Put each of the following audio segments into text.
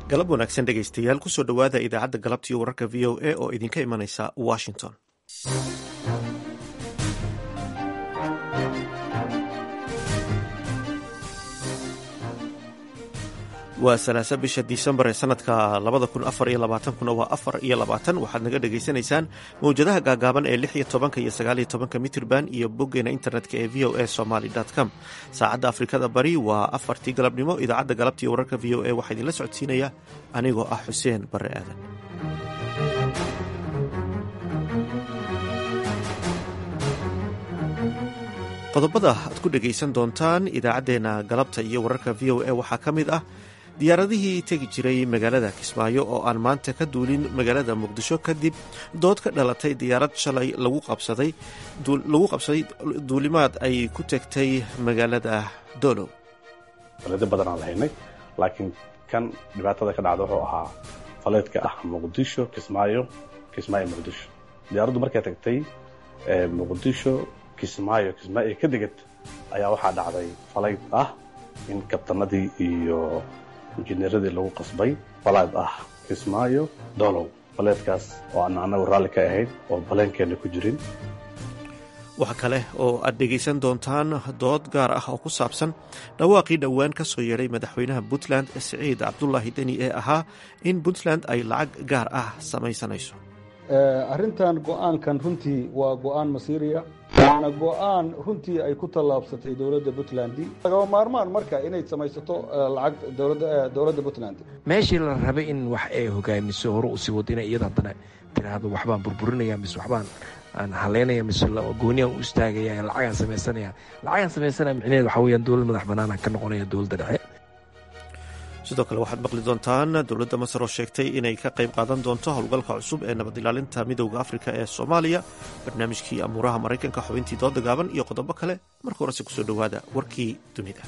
galab wanaagsan dhegaystayaal kusoo dhowaada idaacadda galabtiiyo wararka v o a oo idinka imanaysa washington waa salaasa bisha disembar ee sanadka labada kun afar iyo labaatankuna waa afar iyo labaatan waxaad naga dhagaysanaysaan mawjadaha gaagaaban ee lix iyo tobanka iyo sagaal iyo tobanka mitrban iyo boggeena internetka ee v o a somaly com saacadda afrikada bari waa afartii galabnimo idaacadda galabtiiyo wararka v o a waxaa idinla socodsiinaya anigoo ah xuseen bare aadan qodobada aad ku dhegaysan doontaan idaacaddeenna galabta iyo wararka v o a waxaa ka mid ah diyaaradihii tegi jiray magaalada kismaayo oo aan maanta ka duulin magaalada muqdisho kadib dood ka dhalatay diyaarad shalay lagu qabsaday lagu qabsaday duulimaad ay ku tegtay magaalada dolow faleedo badan aan lahaynay laakiin kan dhibaatada ka dhacda wuxuu ahaa faleedka ah muqdisho kismaayo kismaayo muqdisho diyaaraddu markay tagtay muqdisho kismaayo kismaayo ka degad ayaa waxaa dhacday faleyd ah in kabtanadii iyo injineeradii lagu qasbay falayd ah kismaayo dolow faleedkaas oo aan annagu raalli ka ahayn oo baleenkeenna ku jirin waxa kale oo aad dhegaysan doontaan dood gaar ah oo ku saabsan dhawaaqii dhowaan ka soo yeedhay madaxweynaha puntland siciid cabdulaahi deni ee ahaa in puntland ay lacag gaar ah samaysanayso arrintan go-aankan runtii waa go-aan masiiriya waana go-aan runtii ay ku tallaabsatay dowladda puntland lagaba maarmaan marka inay samaysato lacag dowladda puntland meeshii la rabay in wax ay hogaamiso hore usii wado ina iyada haddana tiraahdo waxbaan burburinaya mise waxbaan aan haleynaya mise gooniyan u istaagaya lacagaan samaysanaya lacagaan samaysanaya micnaheed waxa weyaan dowlad madax banaana ka noqonaya dowladda dhexe sidoo kale waxaad maqli doontaan dowladda masar oo sheegtay inay ka qayb qaadan doonto howlgalka cusub ee nabad ilaalinta midowda afrika ee soomaaliya barnaamijkii amuuraha maraykanka xubintii dooda gaaban iyo qodobo kale marka horese kusoo dhowaada warkii dunida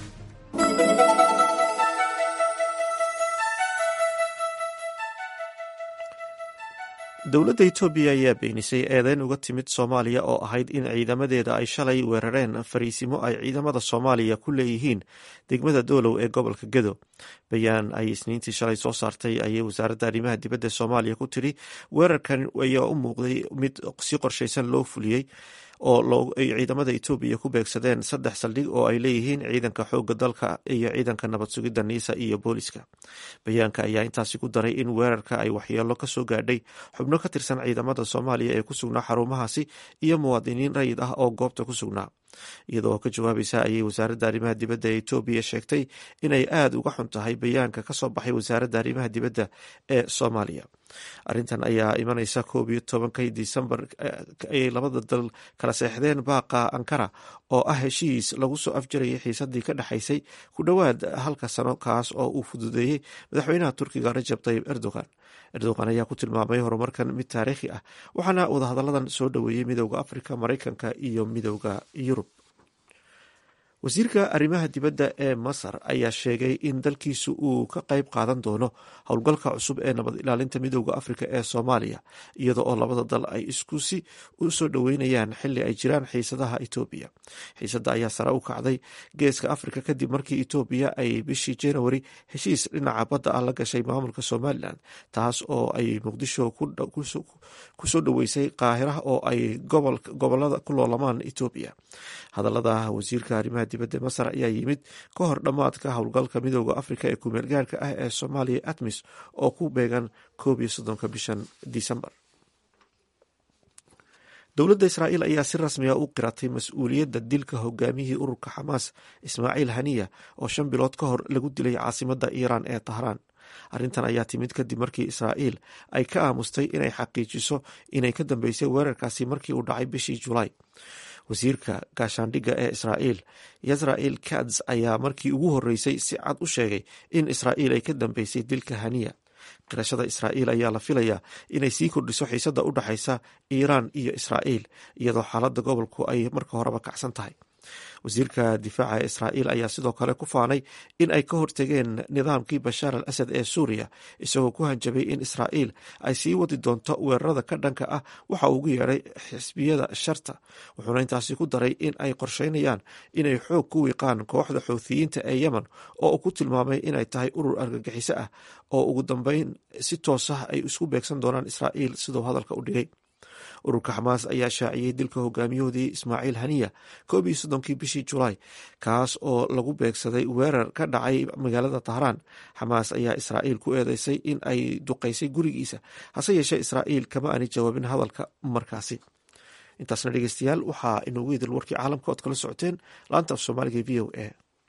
dowladda etoobiya ayaa beenisay eedeyn uga timid soomaaliya oo ahayd in ciidamadeeda ay shalay weerareen fariisimo ay ciidamada soomaaliya ku leeyihiin degmada doolow ee gobolka gedo bayaan ay isniintii shalay soo saartay ayay wasaaradda arrimaha dibadda soomaaliya ku tiri weerarkan ayaa u muuqday mid si qorshaysan loo fuliyey oo ay ciidamada etoobiya ku beegsadeen saddex saldhig oo ay leeyihiin ciidanka xooga dalka iyo ciidanka nabad sugidda niisa iyo booliska bayaanka ayaa intaasi ku daray in weerarka ay waxyeelo kasoo gaadhay xubno ka tirsan ciidamada soomaaliya ee ku sugnaa xarumahaasi iyo muwaadiniin rayid ah oo goobta ku sugnaa iyadoo ka jawaabaysa ayay wasaaradda arrimaha dibadda ee etoobiya sheegtay inay aada uga xun tahay bayaanka kasoo baxay wasaaradda arrimaha dibadda ee soomaaliya arrintan ayaa imanaysa koob iyo tobankii disembar ayay labada dal kala seexdeen baaqa ankara oo ah heshiis lagu soo afjarayay xiisadii ka dhexaysay ku dhowaad halka sano kaas oo uu fududeeyey madaxweynaha turkiga rajab tayib erdogan erdogan ayaa ku tilmaamay horumarkan mid taariikhi ah waxaana wadahadalladan soo dhoweeyey midowda afrika maraykanka iyo midowda yurub wasiirka arrimaha dibadda ee masar ayaa sheegay in dalkiisu uu ka qayb qaadan doono howlgalka cusub ee nabad ilaalinta midowda afrika ee soomaaliya iyada oo labada dal ay iskusi u soo dhoweynayaan xili ay jiraan xiisadaha etoobiya xiisadda ayaa sare u kacday geeska afrika kadib markii etoobiya ay bishii januari heshiis dhinaca badda ah la gashay maamulka somalilan taas oo ay muqdisho kusoo dhoweysay qaahiraha oo ay gobolada ku loolamaan etoobiya hadalada wasiirka arrimaha dibadda masar ayaa yimid ka hor dhammaadka howlgalka midooda afrika ee kumeel gaarka ah ee soomaaliya atmis oo ku beegan koob iyo soddonka bishan disembar dowladda israa'iil ayaa si rasmiga u qiratay mas-uuliyadda dilka hogaamiyihii ururka xamaas ismaaciil haniya oo shan bilood ka hor lagu dilay caasimadda iiraan ee tahraan arrintan ayaa timid kadib markii israa'iil ay ka aamustay inay xaqiijiso inay ka dambeysay weerarkaasi markii uu dhacay bishii julaay wasiirka gaashaandhigga ee israa'iil yasra'il kats ayaa markii ugu horreysay si cad u sheegay in israa'iil ay ka dambeysay dilka haniya qirashada israa'iil ayaa la filayaa inay sii kordhiso xiisadda u dhexaysa iiraan iyo israa'iil iyadoo xaaladda gobolku ay marka horeba kacsan tahay wasiirka difaaca israa'iil ayaa sidoo kale ku faanay in ay ka hortegeen nidaamkii bashaar al asad ee suuriya isagoo ku hanjabay in israa'iil ay sii wadi doonto weerarada ka dhanka ah waxa uu ugu yeedhay xisbiyada sharta wuxuuna intaasi ku daray in ay qorsheynayaan inay xoog ku wiiqaan kooxda xouthiyiinta ee yemen oo uu ku tilmaamay inay tahay urur argagixiso ah oo ugu dambeyn si toos ah ay isku beegsan doonaan israa'iil siduu hadalka u dhigay ururka xamaas ayaa shaaciyey dilka hogaamiyahoodii ismaaciil haniya koob iyo soddonkii bishii julaay kaas oo lagu beegsaday weerar ka dhacay magaalada tahraan xamaas ayaa israa'iil ku eedeysay in ay duqaysay gurigiisa hase yeeshee israa'iil kama aanay jawaabin hadalka markaasi intaasna dhegeystayaal waxaa inoogu idil warkii caalamka ood kala socoteen laanta af soomaaliga v o a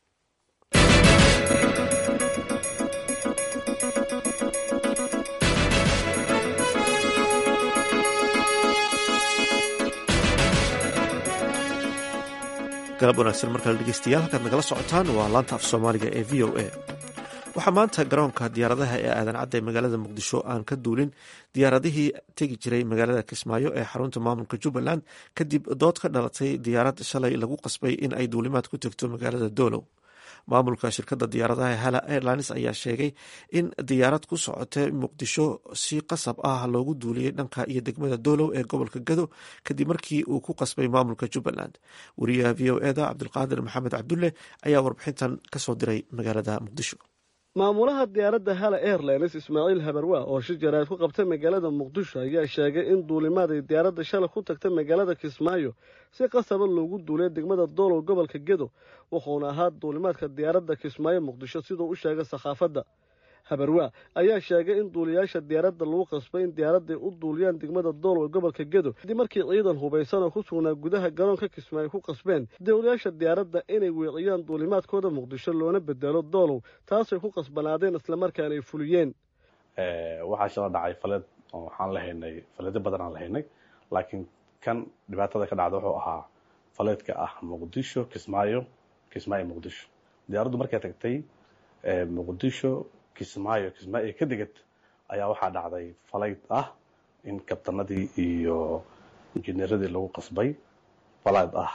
galab wanaagsan markale dhegeystayaal halkaad nagala socotaan waa laanta af soomaaliga ee v o a waxaa maanta garoonka diyaaradaha ee aadan cadda ee magaalada muqdisho aan ka duulin diyaaradihii tegi jiray magaalada kismaayo ee xarunta maamulka jubbaland kadib dood ka dhalatay diyaarad shalay lagu qasbay in ay duulimaad ku tegto magaalada doolow maamulka shirkadda diyaaradaha hala airlines ayaa sheegay in diyaarad ku socota muqdisho si qasab ah loogu duuliyey dhanka iyo degmada doolow ee gobolka gado kadib markii uu ku qasbay maamulka jubbaland wariyaha v o eda cabdulqaadir maxamed cabdulle ayaa warbixintan kasoo diray magaalada muqdisho maamulaha diyaaradda hala airlines ismaaciil habarwaa oo shir jaraa'id ku qabtay magaalada muqdisho ayaa sheegay in duulimaad ay diyaaradda shalay ku tagtay magaalada kismaayo si qasaba loogu duulay degmada doolow gobolka gedo wuxuuna ahaa duulimaadka diyaaradda kismaayo muqdisho siduu u sheegay sakhaafadda habarwaa ayaa sheegay in duuliyaasha diyaaradda lagu qasbay in diyaaradday u duuliyaan degmada doolow ee gobolka gedo kadib markii ciidan hubaysan oo ku sugnaa gudaha garoonka kismaayo ku qasbeen duuliyaasha diyaaradda inay weeciyaan duulimaadkooda muqdisho loona bedelo doolow taasay ku qasbanaadeen islamarkaana ay fuliyeen waxaa shala dhacay faled oo waxaan la haynay faleedyo badan aan la haynay laakiin kan dhibaatada ka dhacda wuxuu ahaa faleedka ah muqdisho kismaayo kismaayo muqdisho diyaaraddu markay tagtay muqdisho kismaayo kismaayo ka degad ayaa waxaa dhacday falayd ah in kabtanadii iyo injineeradii lagu qasbay falayd ah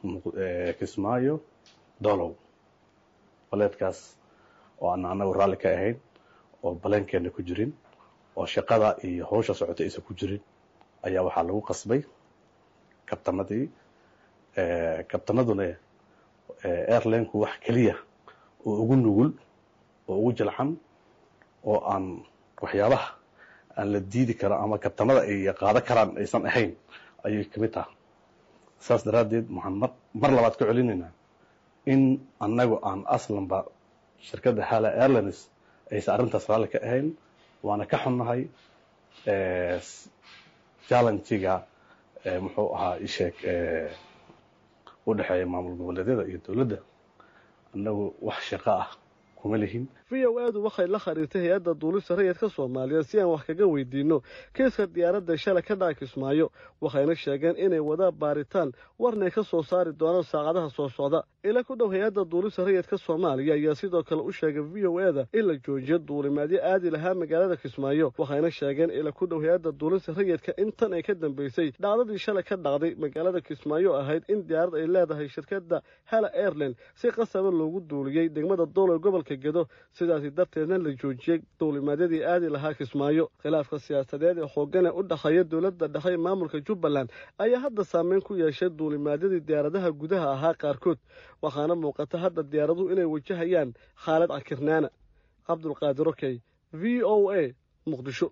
kismaayo dolow faleedkaas oo aan anagu raalli ka ahayn oo baleenkeena ku jirin oo shaqada iyo hawsha socota aysan ku jirin ayaa waxaa lagu qasbay kabtanadii kabtanaduna airlineku wax keliya oo ugu nugul oo ugu jalxan oo aan waxyaabaha aan la diidi karo ama kabtanada ay qaado karaan aysan ahayn ayay ka mid taha saas daraaddeed waxaan mar mar labaad ka celinaynaa in annagu aan aslanba shirkadda hala airlines aysan arrintaas raalli ka ahayn waana ka xunnahay challengiga muxuu ahaa isheeg u dhexeeya maamul goboleedyada iyo dowladda annagu wax shaqo ah kuma lihin v o aadu waxay la khariirtay hay-adda duulista rayidka soomaaliyeed si aan wax kaga weydiinno kiiska diyaaradda shalay ka dhaca kismaayo waxayna sheegeen inay wadaan baaritaan warnay ka soo saari doonaan saacadaha soo socda ila ku dhow hay-adda duulista rayidka soomaaliya ayaa sidoo kale u sheegay v o eda in la joojiyo duulimaadyo aadi lahaa magaalada kismaayo waxayna sheegeen ila ku dhow hay-adda duulista rayidka in tan ay ka dambeysay dhacdadii shalay ka dhacday magaalada kismaayo ahayd in diyaarad ay leedahay shirkadda hala airline si qasaba loogu duuliyey degmada doolow gobolka gedo sidaasi darteedna la joojiyey duulimaadyadii aadi lahaa kismaayo khilaafka siyaasadeed ee xooggan ee u dhexeeya dowladda dhexe maamulka jubbaland ayaa hadda saameyn ku yeeshay duulimaadyadii diyaaradaha gudaha ahaa qaarkood waxaana muuqata hadda diyaaraduhu inay wajahayaan khaalad cakirnaana cabdulqaadir okey v o a muqdisho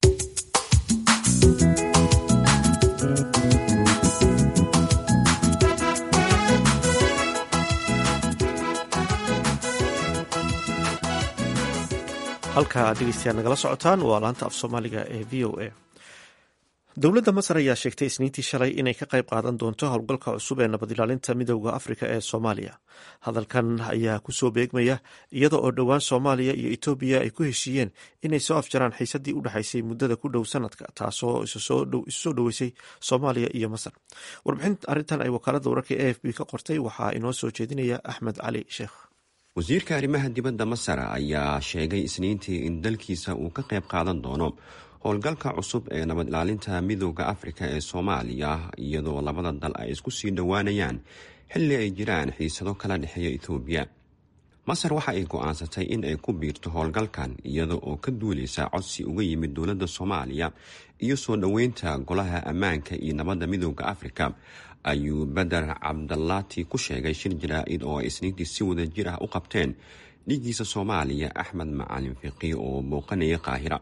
halka aad dhegeystayaal nagala socotaan waa laanta af soomaaliga ee v o a dowladda masar ayaa sheegtay isniintii shalay inay ka qayb qaadan doonto howlgalka cusub ee nabad ilaalinta midowda afrika ee soomaaliya hadalkan ayaa kusoo beegmaya iyada oo dhowaan soomaaliya iyo etoobiya ay ku heshiiyeen inay soo afjaraan xiisadii u dhexaysay muddada ku dhow sanadka taasoo isu soo dhoweysay soomaaliya iyo masar warbixin arrintan ay wakaaladda wararka e f b ka qortay waxaa inoo soo jeedinaya axmed cali sheekh wasiirka arrimaha dibadda masar ayaa sheegay isniintii in dalkiisa uu ka qayb qaadan doono howlgalka cusub ee nabad ilaalinta midooda afrika ee soomaaliya iyadoo labada dal ay isku sii dhowaanayaan xilli ay jiraan xiisado kala dhexeeya etoobiya masar waxa ay go-aansatay in ay ku biirto howlgalkan iyada oo ka duuleysa codsi uga yimid dowladda soomaaliya iyo soo dhoweynta golaha ammaanka iyo nabadda midooda afrika ayuu beder cabdalaati ku sheegay shir jaraa-id oo ay isniintii si wada jir ah u qabteen dhigiisa soomaaliya axmed macalin fiqi oo booqanaya qaahira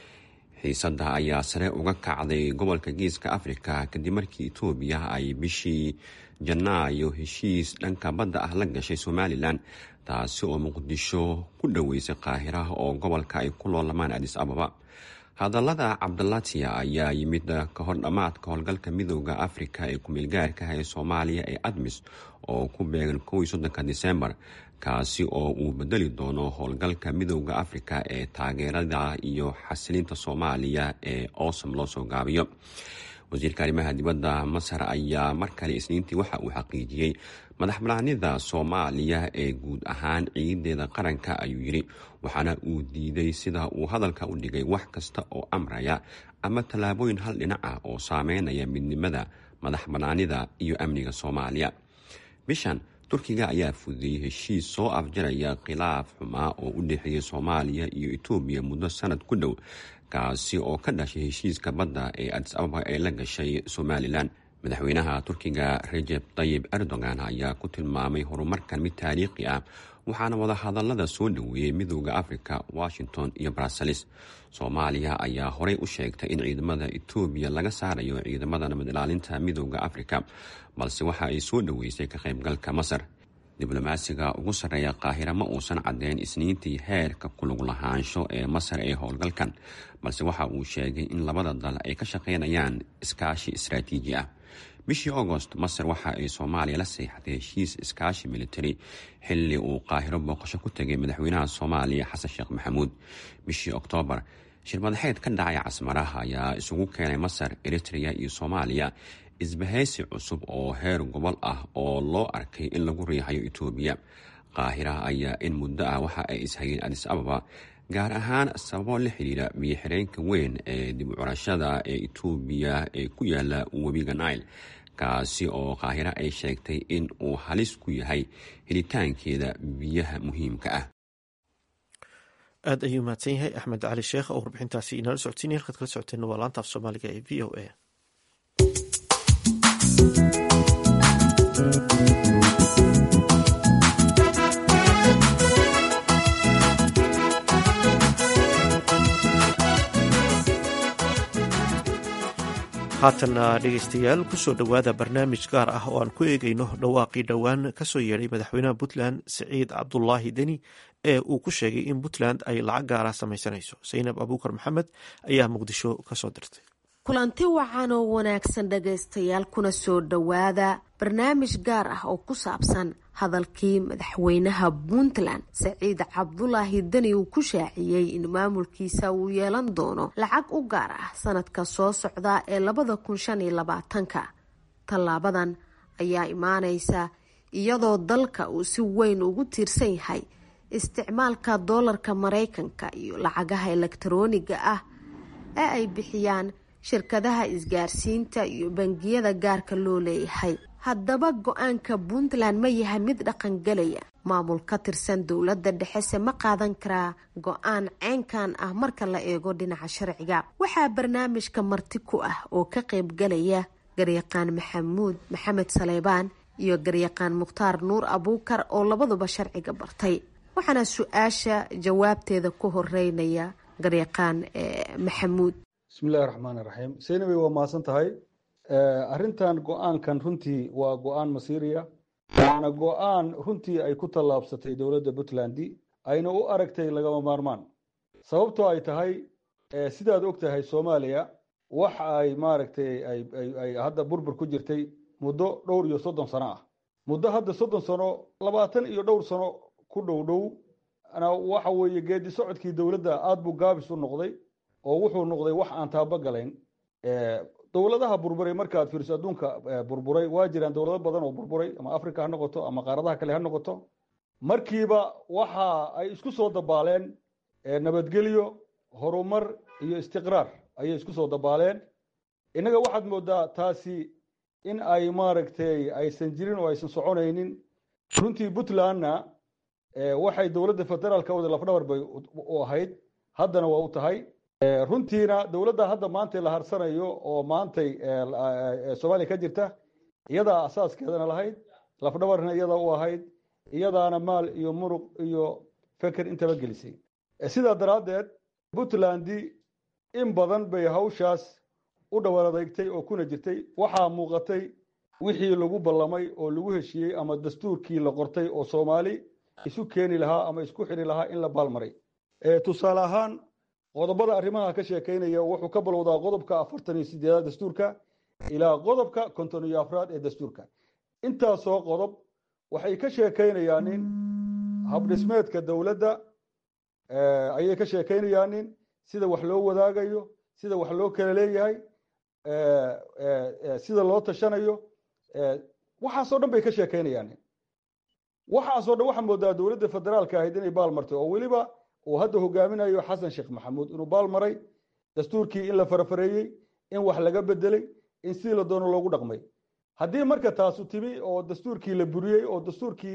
xiisadda ayaa sare uga kacday gobolka geeska afrika kadib markii etoobiya ay bishii janaayo heshiis dhanka badda ah la gashay somalilan taasi oo muqdisho ku dhoweysay qaahira oo gobolka ay ku loolamaan adis ababa hadallada cabdalatia ayaa yimid ka hor dhammaadka howlgalka midooda afrika ee kumeelgaarkaha ee soomaaliya ee admis oo ku beegan kow iyo soddonka disembar kaasi oo uu bedeli doono howlgalka midooda afrika ee taageerada iyo xasilinta soomaaliya ee osom loo soo gaabiyo wasiirka arrimaha dibadda masar ayaa mar kale isniintii waxa uu xaqiijiyey madax banaanida soomaaliya ee guud ahaan ciidadeeda qaranka ayuu yidhi waxaana uu diiday sida uu hadalka u dhigay wax kasta oo amraya ama tallaabooyin hal dhinac ah oo saameynaya midnimada madax banaanida iyo amniga soomaaliya bishan turkiga ayaa fudiyey heshiis soo afjaraya khilaaf xumaa oo u dhexeeyay soomaaliya iyo etoobiya muddo sanad ku dhow kaasi oo ka dhashay heshiiska badda ee adis ababa ee la gashay somalilan madaxweynaha turkiga rejeb tayib erdogan ayaa ku tilmaamay horumarkan mid taariikhi ah waxaana wadahadalada soo dhoweeyey midooda afrika washington iyo bruseles soomaaliya ayaa horey u sheegtay in ciidamada etoobiya laga saarayo ciidamada nabad ilaalinta midooda afrika balse waxa ay soo dhoweysay ka qaybgalka masar diblomaasiga ugu sarreeya qaahira ma uusan caddeyn isniintii heerka kulug lahaansho ee masar ee howlgalkan balse waxa uu sheegay in labada dal ay ka shaqaynayaan iskaashi istaraatiiji ah bishii agost masar waxa ay soomaaliya la seexatay heshiis iskaashi militari xilli uu qaahiro booqasho ku tegay madaxweynaha soomaaliya xasan sheekh maxamuud bishii oktoobar shirmadaxeed ka dhacay casmaraha ayaa isugu keenay masar eritrea iyo soomaaliya isbahaysi cusub oo heer gobol ah oo loo arkay in lagu riixayo etoobiya qaahira ayaa in muddo ah waxa ay ishayeen adis ababa gaar ahaan sababo la xiriira biyo-xireenka weyn ee dib u curashada ee etoobiya ee ku yaala webiga nile kaasi oo qaahiro ay sheegtay in uu halis ku yahay helitaankeeda biyaha muhiimka ah aad ayuu mahadsan yahay axmed cali sheekh oo warbixintaasi inala socodsiinaya halkaad kala socoteen waa laanta af soomaaliga ee v o a haatana dhegeystayaal kusoo dhowaada barnaamij gaar ah oo aan ku eegeyno dhawaaqii dhowaan kasoo yeedhay madaxweynaha puntland siciid cabdulaahi deni ee uu ku sheegay in puntland ay lacag gaara samaysanayso saynab abuukar maxamed ayaa muqdisho kasoo dirtay kulanti wacan oo wanaagsan dhagaystayaal kuna soo dhowaada barnaamij gaar ah oo ku saabsan hadalkii madaxweynaha puntland saciid cabdulaahi deni uu ku shaaciyey in maamulkiisa uu yeelan doono lacag u gaar ah sanadka soo socda ee labada kun shan iyo labaatanka tallaabadan ayaa imaaneysa iyadoo dalka uu si weyn ugu tiirsan yahay isticmaalka doolarka mareykanka iyo lacagaha elektarooniga ah ee ay bixiyaan shirkadaha isgaarsiinta iyo bangiyada gaarka loo leeyahay haddaba go-aanka puntland ma yahay mid dhaqangelaya maamul ka tirsan dowladda dhexese ma qaadan karaa go-aan ceynkan ah marka la eego dhinaca sharciga waxaa barnaamijka marti ku ah oo ka qaybgalaya garyaqaan maxamuud maxamed saleybaan iyo garyaqaan mukhtaar nuur abuukar oo labaduba sharciga bartay waxaana su-aasha jawaabteeda ku horeynaya garyaqaan maxamuud bismillahi raxmaan iraxiim seynabey waa mahadsan tahay arrintan go-aankan runtii waa go-aan masiiriya waana go-aan runtii ay ku tallaabsatay dowladda puntland ayna u aragtay lagama maarmaan sababtoo ay tahay sidaad og tahay soomaaliya waxa ay maaragtay ay hadda burbur ku jirtay muddo dhowr iyo soddon sano ah muddo hadda soddon sano labaatan iyo dhowr sano ku dhow dhow waxa weeye geedi socodkii dowladda aada buu gaabis u noqday oo wuxuu noqday wax aan taabagalayn dowladaha burburay markaad fiiriso adduunka burburay waa jiraan dowlado badan oo burburay ama africa ha noqoto ama qaaradaha kale ha noqoto markiiba waxa ay isku soo dabaaleen nabadgelyo horumar iyo istiqraar ayay isku soo dabaaleen innaga waxaad moodaa taasi in ay maaragtay aysan jirin oo aysan soconaynin runtii puntlandna waxay dowladda federaalka wada lafdhabar bay u ahayd haddana waa u tahay runtiina dowladda hadda maantay la harsanayo oo maantay soomaaliya ka jirta iyadaa asaaskeedana lahayd lafdhabarna iyadaa u ahayd iyadaana maal iyo muruq iyo feker intaba gelisay sidaa daraaddeed puntland in badan bay hawshaas u dhawar adeegtay oo kuna jirtay waxaa muuqatay wixii lagu ballamay oo lagu heshiiyey ama dastuurkii la qortay oo soomaali isu keeni lahaa ama isku xidhi lahaa in la baalmaray tusaale ahaan qodobada arrimaha ka sheekaynaya wuxuu ka balowdaa qodobka afartan iyo sideedaad dastuurka ilaa qodobka konton iyo afraad ee dastuurka intaasoo qodob waxay ka sheekaynayaanin habdhismeedka dowladda ayay ka sheekaynayaanin sida wax loo wadaagayo sida wax loo kala leeyahay sida loo tashanayo waxaasoo dhan bay ka sheekaynayaanin waxaasoo dhan waxaa moodaa dowladda federaalka ahayd inay baal martay oo weliba uu hadda hogaaminayo xasan sheekh maxamuud inuu baal maray dastuurkii in la farafareeyey in wax laga bedelay in sidii la doono loogu dhaqmay haddii marka taasu timi oo dastuurkii la buriyey oo dastuurkii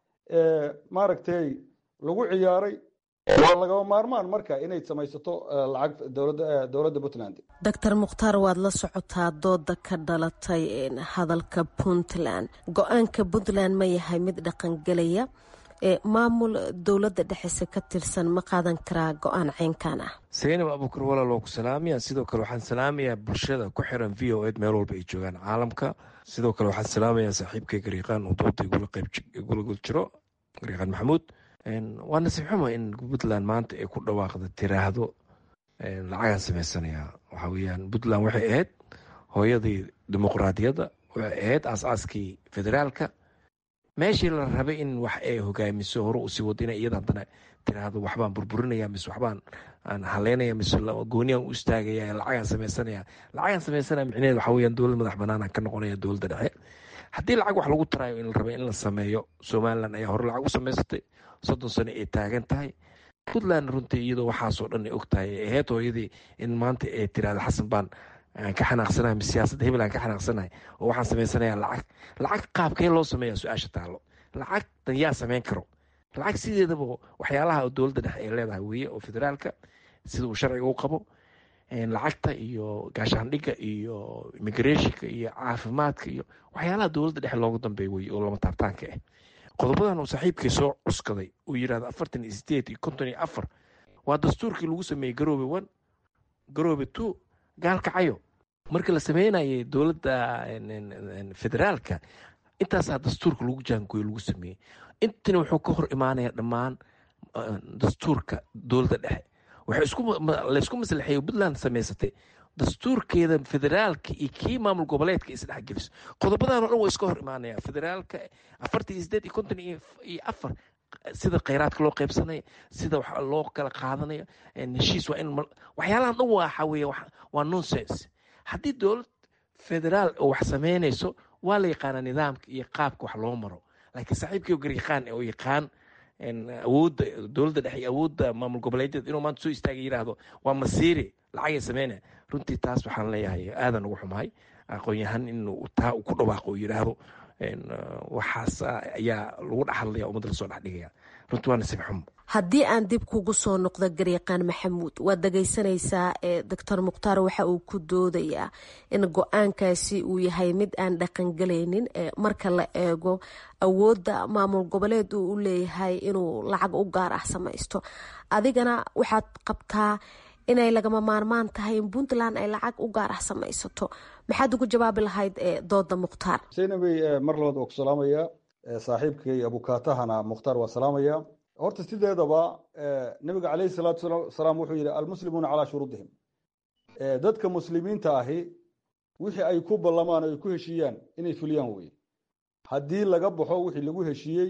maaragtay lagu ciyaaray waa lagaba maarmaan marka inay samaysato lacag dowladda puntland doctor mukhtaar waad la socotaa dooda ka dhalatay hadalka puntland go-aanka puntland ma yahay mid dhaqangelaya maamul dowladda dhexese ka tirsan ma qaadan karaa go-aan ceynkan ah saynab abuukar walaal waa ku salaamaya sidoo kale waxaan salaamayaa bulshada ku xiran v o ed meel walba ay joogaan caalamka sidoo kale waxaan salaamayaa saaxiibkay gariiqaan oo dooda igula gul jiro gariiqaan maxamuud waa nasiib xumo in puntland maanta ay ku dhawaaqda tiraahdo lacagaan sameysanaya waxaa weyaan puntland waxay ahayd hooyadii dimuqraadiyadda waxay ahayd aas-aaskii federaalka meeshii la rabay in wax ay hogaamiso hore usii wado ina iyada haddana tiraahdo waxbaan burburinaya mise waxbaan aan haleynaya mise gooniyan u istaagaya lacagaan sameysanaya lacagaan sameysanaya micneheed waxa weyaan dowlad madax banaanaan ka noqonaya dowladda dhexe haddii lacag wax lagu taraayo in la rabay in la sameeyo somalilan ayaa hore lacag u samaysatay soddon sano ay taagan tahay puntland runtii iyadoo waxaasoo dhan ay og tahay ay ahayd hooyadii in maanta ay tiraahdo xasan baan ka xanaaqsanahay mise siyaasadda hebel aan ka xanaaqsanahay oo waxaan samaysanayaa lacag lacag qaabkee loo sameeya su-aasha taalo lacagtan yaa sameyn karo lacag sideedaba waxyaalaha dowladda dhexe ay leedahay weeye oo federaalka sida uu sharciga u qabo lacagta iyo gaashaandhigga iyo immigrationka iyo caafimaadka iyo waxyaalaha dowladda dhexe loogu dambeey weye oo lama taabtaanka ah qodobadan uu saaxiibkii soo cuskaday uu yidhahdo afartan iyo sideed iyo konton iyo afar waa dastuurkii lagu sameeyey garoobe one garoobe two gaalkacayo markii la sameynayay dowladda federaalka intaasaa dastuurka lagu jaangoyo lagu sameeyey intina wuxuu ka hor imaanaya dhammaan dastuurka dowladda dhexe laysku maslaxeeyo puntland samaysatay dastuurkeeda federaalka iyo kii maamul goboleedka isdhexgeliso qodobadan o dhan waa iska hor imaanaya federaalka afartan iyo sideed iyo konton iyo afar sida kheyraadka loo qeybsanaya sida wax loo kala qaadanaya heshiis waa in waxyaalahan dhan waxa weeye waa nonsense haddii dowlad federaal oo wax sameynayso waa la yaqaanaa nidaamka iyo qaabka wax loo maro laakiin saaxiibkii garyaqaan oo yaqaan awoodda dowladda dhexe iyo awoodda maamul goboleedyada inuu maanta soo istaaga yidhaahdo waa masiiri lacagay sameynaya runtii taas waxaan leeyahay aadan ugu xumahay aqoon-yahan inuu taa ku dhawaaqo oo yidhaahdo waxaas ayaa lagu dhexhadlaya ummadda lasoo dhexdhigaya runtii waa nasiib xumo haddii aan dib kugu soo noqdo garyaqaan maxamuud waad dhagaysanaysaa ee doctor mukhtaar waxa uu ku doodayaa in go-aankaasi uu yahay mid aan dhaqangelaynin marka la eego awoodda maamul goboleed uu u leeyahay inuu lacag u gaar ah samaysto adigana waxaad qabtaa inay lagama maarmaan tahay in puntland ay lacag u gaar ah samaysato maxaad ugu jawaabi lahayd dooda mukhtaar saynabay mar labaad waa ku salaamaya saaxiibkay abukaatahana mukhtaar waa salaamaya horta sideedaba nabiga caleyhi salaatu salaam wuxuu yidhi almuslimuuna calaa shuruudihim dadka muslimiinta ahi wixii ay ku ballamaan o ay ku heshiiyaan inay fuliyaan weye haddii laga baxo wixii lagu heshiiyey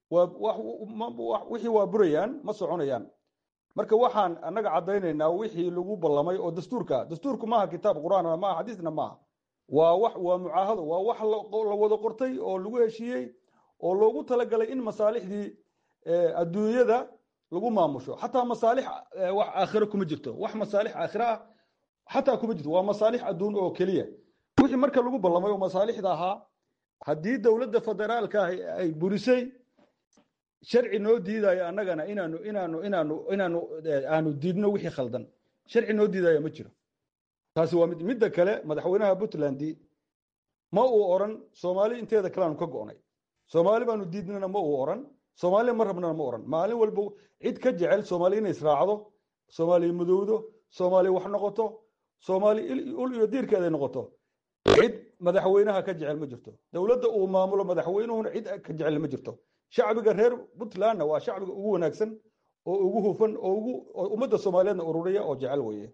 wixii waa burayaan ma soconayaan marka waxaan annaga caddaynaynaa wixii lagu ballamay oo dastuurka dastuurku maaha kitaab qur-aan maaha xadiisna maaha waa wax waa mucaahado waa wax la wada qortay oo lagu heshiiyey oo loogu talagalay in masaalixdii adduunyada lagu maamusho xataa masaalix wax aakhiro kuma jirto wax masaalix aakhiro ah xataa kuma jirto waa masaalix adduun oo keliya wixii marka lagu ballamay oo masaalixda ahaa haddii dowladda federaalka ah ay burisay sharci noo diidayo annagana inaanu inaanu inaanu inaanu aanu diidno wixii khaldan sharci noo diidaya ma jiro taasi waa mid midda kale madaxweynaha puntland ma uu oran soomaali inteeda kaleanu ka go'nay soomaali baanu diidnana ma uu oran soomaaliya ma rabnana ma oran maalin walba cid ka jecel soomaali inay israacdo soomaaliya madowdo soomaaliya wax noqoto soomaali ul iyo diirkeeday noqoto cid madaxweynaha ka jecel ma jirto dowladda uu maamulo madaxweynuhuna cid ka jecel ma jirto shacbiga reer puntlandna waa shacbiga ugu wanaagsan oo ugu hufan oo ugu ummadda soomaaliyeedna ururiya oo jecel weeye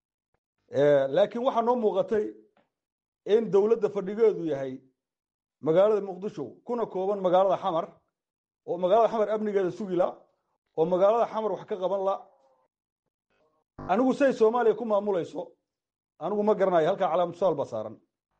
laakiin waxaa noo muuqatay in dowladda fadhigeedu yahay magaalada muqdisho kuna kooban magaalada xamar oo magaalada xamar amnigeeda sugila oo magaalada xamar wax ka qaban la anigu say soomaaliya ku maamulayso anigu ma garanayo halkaa calaamatusaal baa saaran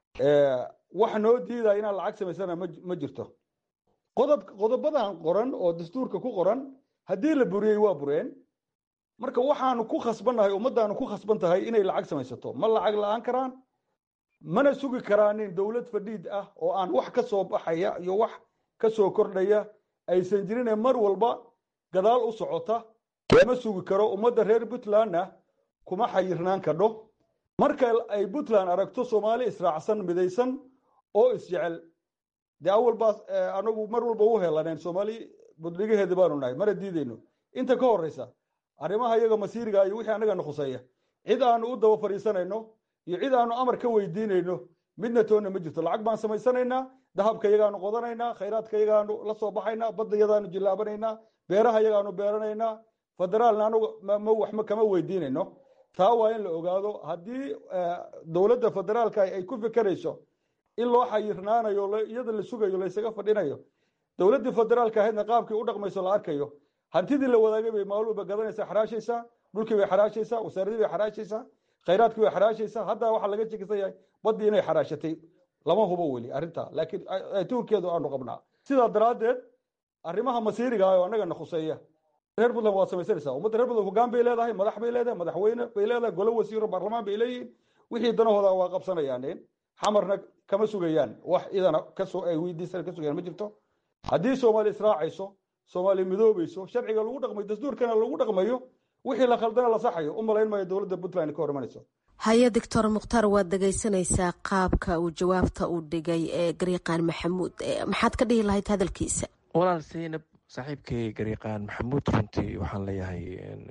wax noo diidaya inaan lacag samaysana ma jirto qodob qodobadan qoran oo dastuurka ku qoran haddii la buriyey waa bureen marka waxaanu ku khasbannahay ummaddaanu ku khasban tahay inay lacag samaysato ma lacag la-aan karaan mana sugi karaanin dowlad fadhiid ah oo aan wax ka soo baxaya iyo wax ka soo kordhaya aysan jirine mar walba gadaal u socota lama sugi karo ummadda reer puntlandna kuma xayirnaan kadho marka ay puntland aragto soomaali israacsan midaysan oo isjecel dee awal baa anagu mar walba u helaneen soomaali budligaheeda baanu nahay mana diideyno inta ka horeysa arrimaha iyaga masiiriga iyo wixii annagana khuseeya cid aanu u daba fadhiisanayno iyo cid aanu amar ka weydiinayno midna toonna ma jirto lacag baan samaysanaynaa dahabka iyagaanu qodanaynaa khayraadka iyagaanu la soo baxaynaa badda iyadaanu jillaabanaynaa beeraha iyagaanu beeranaynaa federaalna anugu wax kama weydiinayno taa waa in la ogaado haddii dowladda federaalka ay ku fikerayso in loo xayirnaanayo iyada la sugayo laysaga fadhinayo dowladdii federaalka ahaydna qaabkii u dhaqmayso la arkayo hantidii la wadaagay bay maalulba gadanaysaa xaraashaysaa dhulkii bay xaraashaysaa wasaaradii bay xaraashaysaa khayraadkii bay xaraashaysaa hadda waxaa laga shekisan yahay baddii inay xaraashatay lama hubo weli arrintaa laakiin tuurkeedu aanu qabnaa sidaa daraaddeed arrimaha masiiriga ah oo annagana khuseeya reer puntland waad samaysanaysaa ummadda reer puntland hoggaan bay leedahay madax bay leedahay madaxweyne bay leedahay golo wasiiro baarlamaan bay leeyihiin wixii danahooda waa qabsanayaan xamarna kama sugayaan wax idana kasoo ay weydiisan ka sugayaan ma jirto haddii soomaali israacayso soomaali midoobayso sharciga lagu dhaqmayo dastuurkana lagu dhaqmayo wixii la khaldana la saxayo u malayn maayo dowladda puntland ka hor imanayso haye doctor mukhtaar waad dhegaysanaysaa qaabka uu jawaabta u dhigay ee gariiqaan maxamuud maxaad ka dhihi lahayd hadalkiisa walaal seynab saaxiibkay gariiqaan maxamuud runtii waxaan leeyahay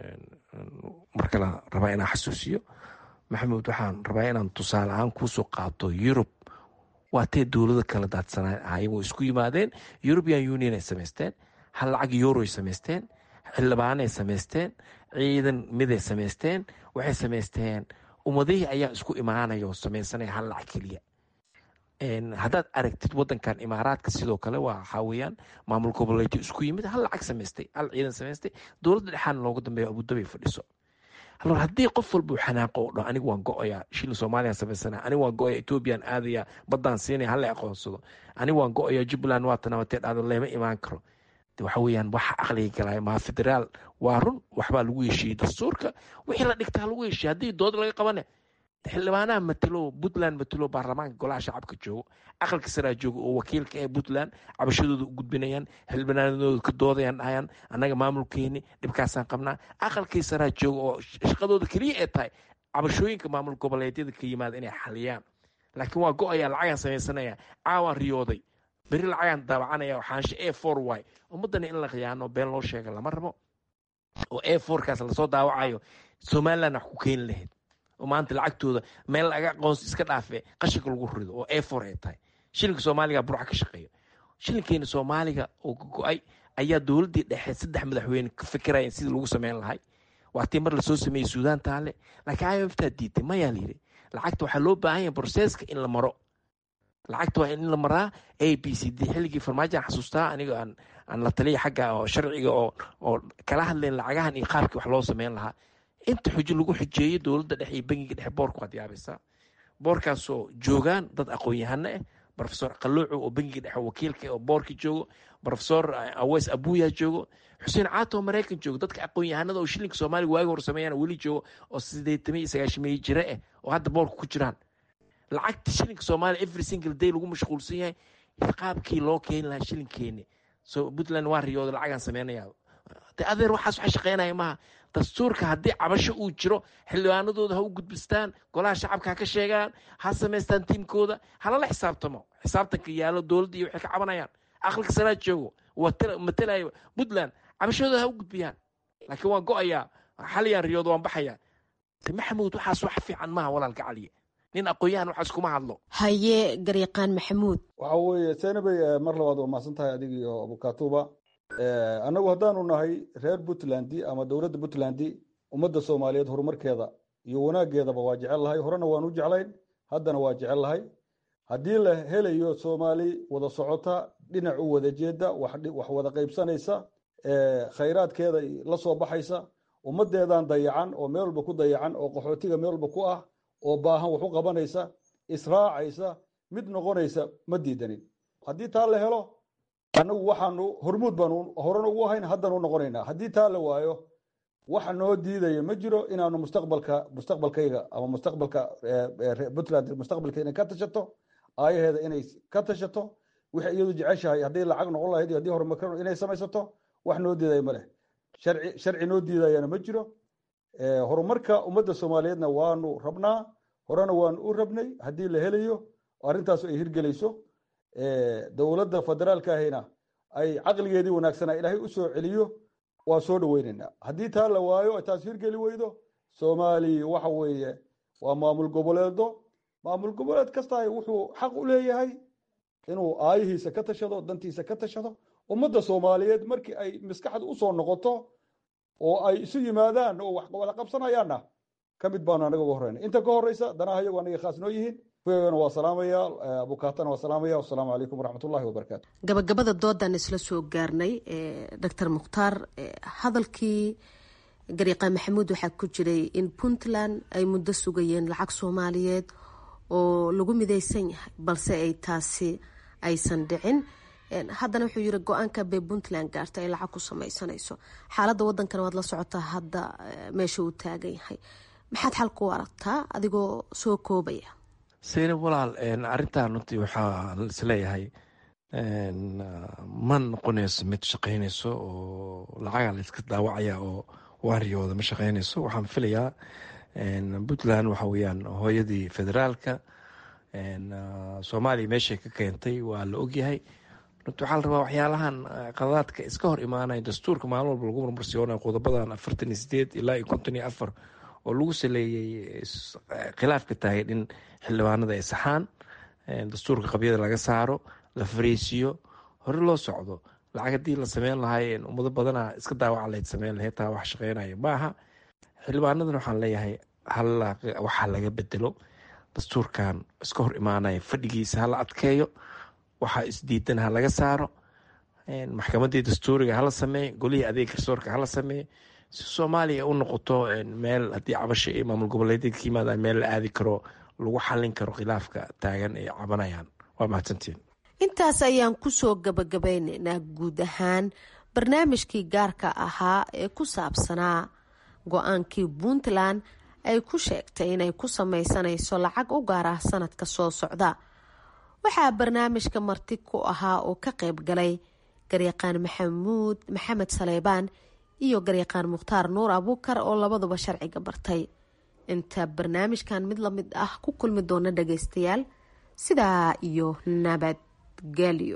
mar kale rabaa inaan xasuusiyo maxamuud waxaan rabaa inaan tusaale ahaan kuusoo qaato yurub waa tee dowlado kala daadsanaan ahayen way isku yimaadeen european union ay samaysteen hal lacag yuroay samaysteen xildhibaanay samaysteen ciidan miday samaysteen waxay samaysteen ummadihii ayaa isku imaanaya oo samaysanaya hal lacag keliya haddaad aragtid wadankan imaaraadka sidoo kale waxaa weyaan maamul goboleedyo isku yimid hal lacag samaystay hal ciidan samaystay dowladda dhexaana loogu dambeeya abudabay fadhiso alor haddii qof walba uu xanaaqo o dhan anigu waan go-oyaa shilin soomaaliyan samaysana anigu waan go-oya ethoobiyan aadaya baddaan siinaya hala aqoonsado anigu waan go-oya jubbaland waa tanabatee dhacdo lama imaan karo waxa weyaan waxa aqliga galaya maa federaal waa run waxbaa lagu heshiiyey dastuurka wixii la dhigtaa lagu heshiiyey haddii dood laga qabane xildhibaanaha matelo puntland matelo baarlamaanka golaha shacabka joogo aqalka saraa jooga oo wakiilka ee puntland cabashadooda u gudbinayaan xildhibaanadooda ka doodayaan dhahayaan annaga maamulkeeni dhibkaasaan qabnaa aqalkii saraa jooga oo shaqadooda keliya ee tahay cabashooyinka maamul goboleedyada ka yimaada inay xaliyaan laakiin waa go-ayaa lacagaan samaysanaya caawaan riyooday beri lacagaan daabacanaya oo xaansho a for y ummaddana in la khiyaano been loo sheega lama rabo oo a forkaas lasoo daawacayo somaliland wax ku keeni lahayd oo maanta lacagtooda meel laga aqoonsi iska dhaafe qashinka lagu rido oo a for ay tahay shilinka soomaaliga burca ka shaqeeyo shilinkeena soomaaliga oo go-ay ayaa dowladdii dhexe saddex madaxweyne ka fikiraya sidii lagu sameyn lahay waa tii mar lasoo sameeyey suudaan taale laakiin i m f taa diitay mayaa layidhi lacagta waxaa loo baahan yahay broseska in la maro lacagta waa in la maraa a b c d xilligii farmaajoan xasuustaa aniga aan la taliya xagga oo sharciga oo oo kala hadlayn lacagahan iyo qaabkii wax loo sameyn lahaa inta xujo lagu xujeeyey dowladda dhexe iyo bangiga dhexe boorka waad yaabaysaa boorkaasoo joogaan dad aqoon-yahano ah rofesor qaluuco oo bangiga dhexe wakiilka oo boorka joogo rofesor aweys abuya joogo xuseen caato oo maraykan joogo dadka aqoon-yahanada oo shilinka soomaaliga waagi hor sameeyaan weli joogo oo sideetamiyo sagaashamiye jire ah oo hadda boorka ku jiraan lacagta shilinka soomaaliya every single day lagu mashquulsan yahay qaabkii loo keeni lahaa shilinkeeni so puntland waa riyooda lacagaan sameynaya de adeer waxaas waxa shaqeynaya maaha dastuurka haddii cabasho uu jiro xildhibaanadooda ha u gudbistaan golaha shacabka ha ka sheegaan ha samaystaan tiimkooda halala xisaabtamo xisaabtanka yaalo dowladda iyo waxay ka cabanayaan aqalka salaad joogo matelayo puntland cabashadooda ha u gudbiyaan laakiin waan go-ayaa xaliyaan riyooda waan baxayaa de maxamuud waxaas wax fiican maaha walaalka caliye nin aqoon-yahan waxaas kuma hadlo haye garyaqaan maxamuud waxa weeye seenabey mar labaad waa mahadsan tahay adig iyo abukatuba annagu haddaanu nahay reer puntland ama dowladda puntland ummadda soomaaliyeed horumarkeeda iyo wanaaggeedaba waa jecel lahay horena waan u jeclayn haddana waa jecel lahay haddii la helayo soomaali wada socota dhinac u wada jeeda wax wada qaybsanaysa khayraadkeeda la soo baxaysa ummaddeedan dayacan oo meel walba ku dayacan oo qaxootiga meel walba ku ah oo baahan wax u qabanaysa israacaysa mid noqonaysa ma diidanin haddii taa la helo annagu waxaanu hormuud baanu horena ugu ahayn haddanu noqonaynaa haddii taa la waayo waxa noo diidaya ma jiro inaanu mustaqbalka mustaqbalkayga ama mustaqbalka puntland mustaqbalka inay ka tashato aayaheeda inay ka tashato wixay iyadu jeceshahay hadday lacag noqon lahayd iyo haddii horumarka inay samaysato wax noo diidaya ma leh sharci sharci noo diidayana ma jiro horumarka ummadda soomaaliyeedna waanu rabnaa horena waanu u rabnay haddii la helayo arrintaas ay hirgelayso dowladda federaalka ahina ay caqligeedii wanaagsanaa ilaahay u soo celiyo waa soo dhoweynaynaa haddii taa la waayo taas hirgeli weydo soomaaliya waxa weeye waa maamul goboleedo maamul goboleed kastahay wuxuu xaq u leeyahay inuu aayihiisa ka tashado dantiisa ka tashado ummadda soomaaliyeed markii ay maskaxda usoo noqoto oo ay isu yimaadaan oo wax wada qabsanayaanna ka mid baanu anaga uga horeyna inta ka horeysa danaha iyagu anaga khaas noo yihiin na waa salaamaya abukaatana waa salaamaya wasalaamu calaykum waraxmatullahi wabarakaatu gabagabada doodan isla soo gaarnay doctor mukhtaar hadalkii garyaqaan maxamuud waxaa ku jiray in puntland ay muddo sugayeen lacag soomaaliyeed oo lagu midaysan yahay balse ay taasi aysan dhicin haddana wuxuu yiri go-aanka bay puntland gaarta ay lacag ku sameysanayso xaaladda wadankana waad la socotaa hadda meesha uu taagan yahay maxaad xal ku aragtaa adigoo soo koobaya seynab walaal arrintan runtii waxaa isleeyahay ma noqonayso mid shaqeynayso oo lacaga layska daawacaya oo waariyooda ma shaqeynayso waxaan filayaa puntland waxa weyaan hooyadii federaalka soomaaliya meeshay ka keentay waa la ogyahay runti waxaa la rabaa waxyaalahan qaladaadka iska hor imaanaya dastuurka maalin walba lagu marmarsiyoonaya qodobadan afartan iyo sideed ilaa iyo konton iyo afar oo lagu saleeyey khilaafka taagay in xildhibaanada ay saxaan dastuurka qabyada laga saaro la fariisiyo hore loo socdo lacag haddii la sameyn lahay ummado badana iska daawaca layd sameyn lahay taa wax shaqeynaya maaha xildhibaanadan waxaan leeyahay waxaa laga bedelo dastuurkan iska hor imaanaya fadhigiisa hala adkeeyo waxaa isdiidan ha laga saaro maxkamadii dastuuriga hala sameeye golihii adeeg garsoorka hala sameeye si soomaaliya u noqoto meel haddii cabasho iyo maamul goboleedyada ka yimaadaan meel la aadi karo lagu xallin karo khilaafka taagan ay cabanayaan waa mahadsantiin intaas ayaan kusoo gabagabeyneynaa guud ahaan barnaamijkii gaarka ahaa ee ku saabsanaa go-aankii puntland ay ku sheegtay inay ku sameysanayso lacag u gaar ah sanadka soo socda waxaa barnaamijka marti ku ahaa oo ka qayb galay garyaqaan maxamuud maxamed saleybaan iyo garyaqaan mukhtaar nuur abuukar oo labaduba sharciga bartay inta barnaamijkan mid lamid ah ku kulmi doona dhageystayaal sidaa iyo nabadgelyo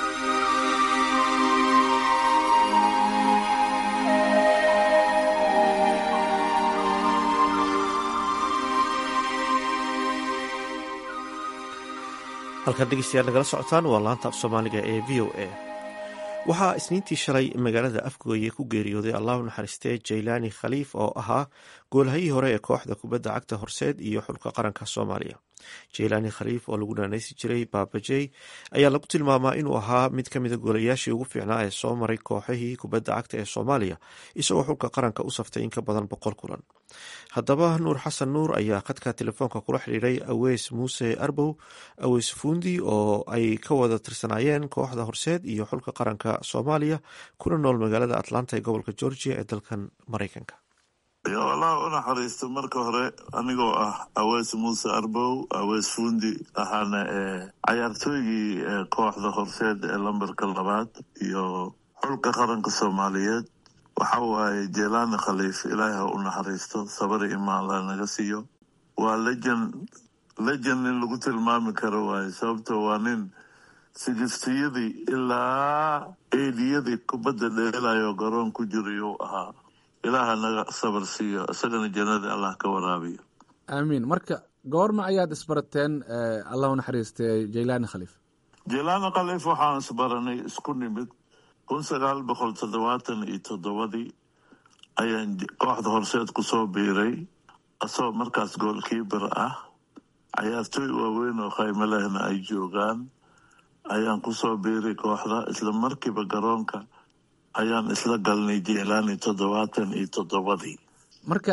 halkaad dhegeystayaal nagala socotaan waa laanta af soomaaliga ee v o a waxaa isniintii shalay magaalada afgooye ku geeriyooday allahu naxariistee jaylaani khaliif oo ahaa goolhayii hore ee kooxda kubadda cagta horseed iyo xulka qaranka soomaaliya jaylaani khaliif oo lagu naanaysi jiray baabajey ayaa lagu tilmaamaa inuu ahaa mid ka mida goolayaashii ugu fiicnaa ee soo maray kooxihii kubadda cagta ee soomaaliya isagoo xulka qaranka u saftay in ka badan boqol kulan haddaba nuur xasan nuur ayaa khadka telefoonka kula xidhiiray aweys muuse arbow aweys fuundi oo ay ka wada tirsanaayeen kooxda horseed iyo xulka qaranka soomaaliya kuna nool magaalada atlanta ee gobolka georgia ee dalkan maraykanka allah u naxariisto marka hore anigoo ah aweys muuse arbow aweys fuundi ahaana ee cayaartooygii kooxda horseed ee lambarka labaad iyo xulka qaranka soomaaliyeed waxa waaye jeelaani khaliif ilaahi ha u naxariisto sabari imaanla naga siiyo waa lejan lejan in lagu tilmaami karo waaye sababto waa nin sigistiyadii ilaa eediyadii kubadda dheelayo garoon ku jirayuu ahaa ilaaha naga sabar siiyo isagana jannada allah ka waraabiyo aamiin marka goorma ayaad isbarateen allah u naxariistay jaylaani khaliif jaylaani khaliif waxaan isbaranay isku nimid kun sagaal boqol toddobaatan iyo toddobadii ayaan kooxda horseed ku soo biiray asagoo markaas goolkiibar ah cayaartooy waaweyn oo khaymo lehna ay joogaan ayaan kusoo biiray kooxda isla markiiba garoonka ayaan isla galnay jeelaani toddobaatan iyo toddobadii marka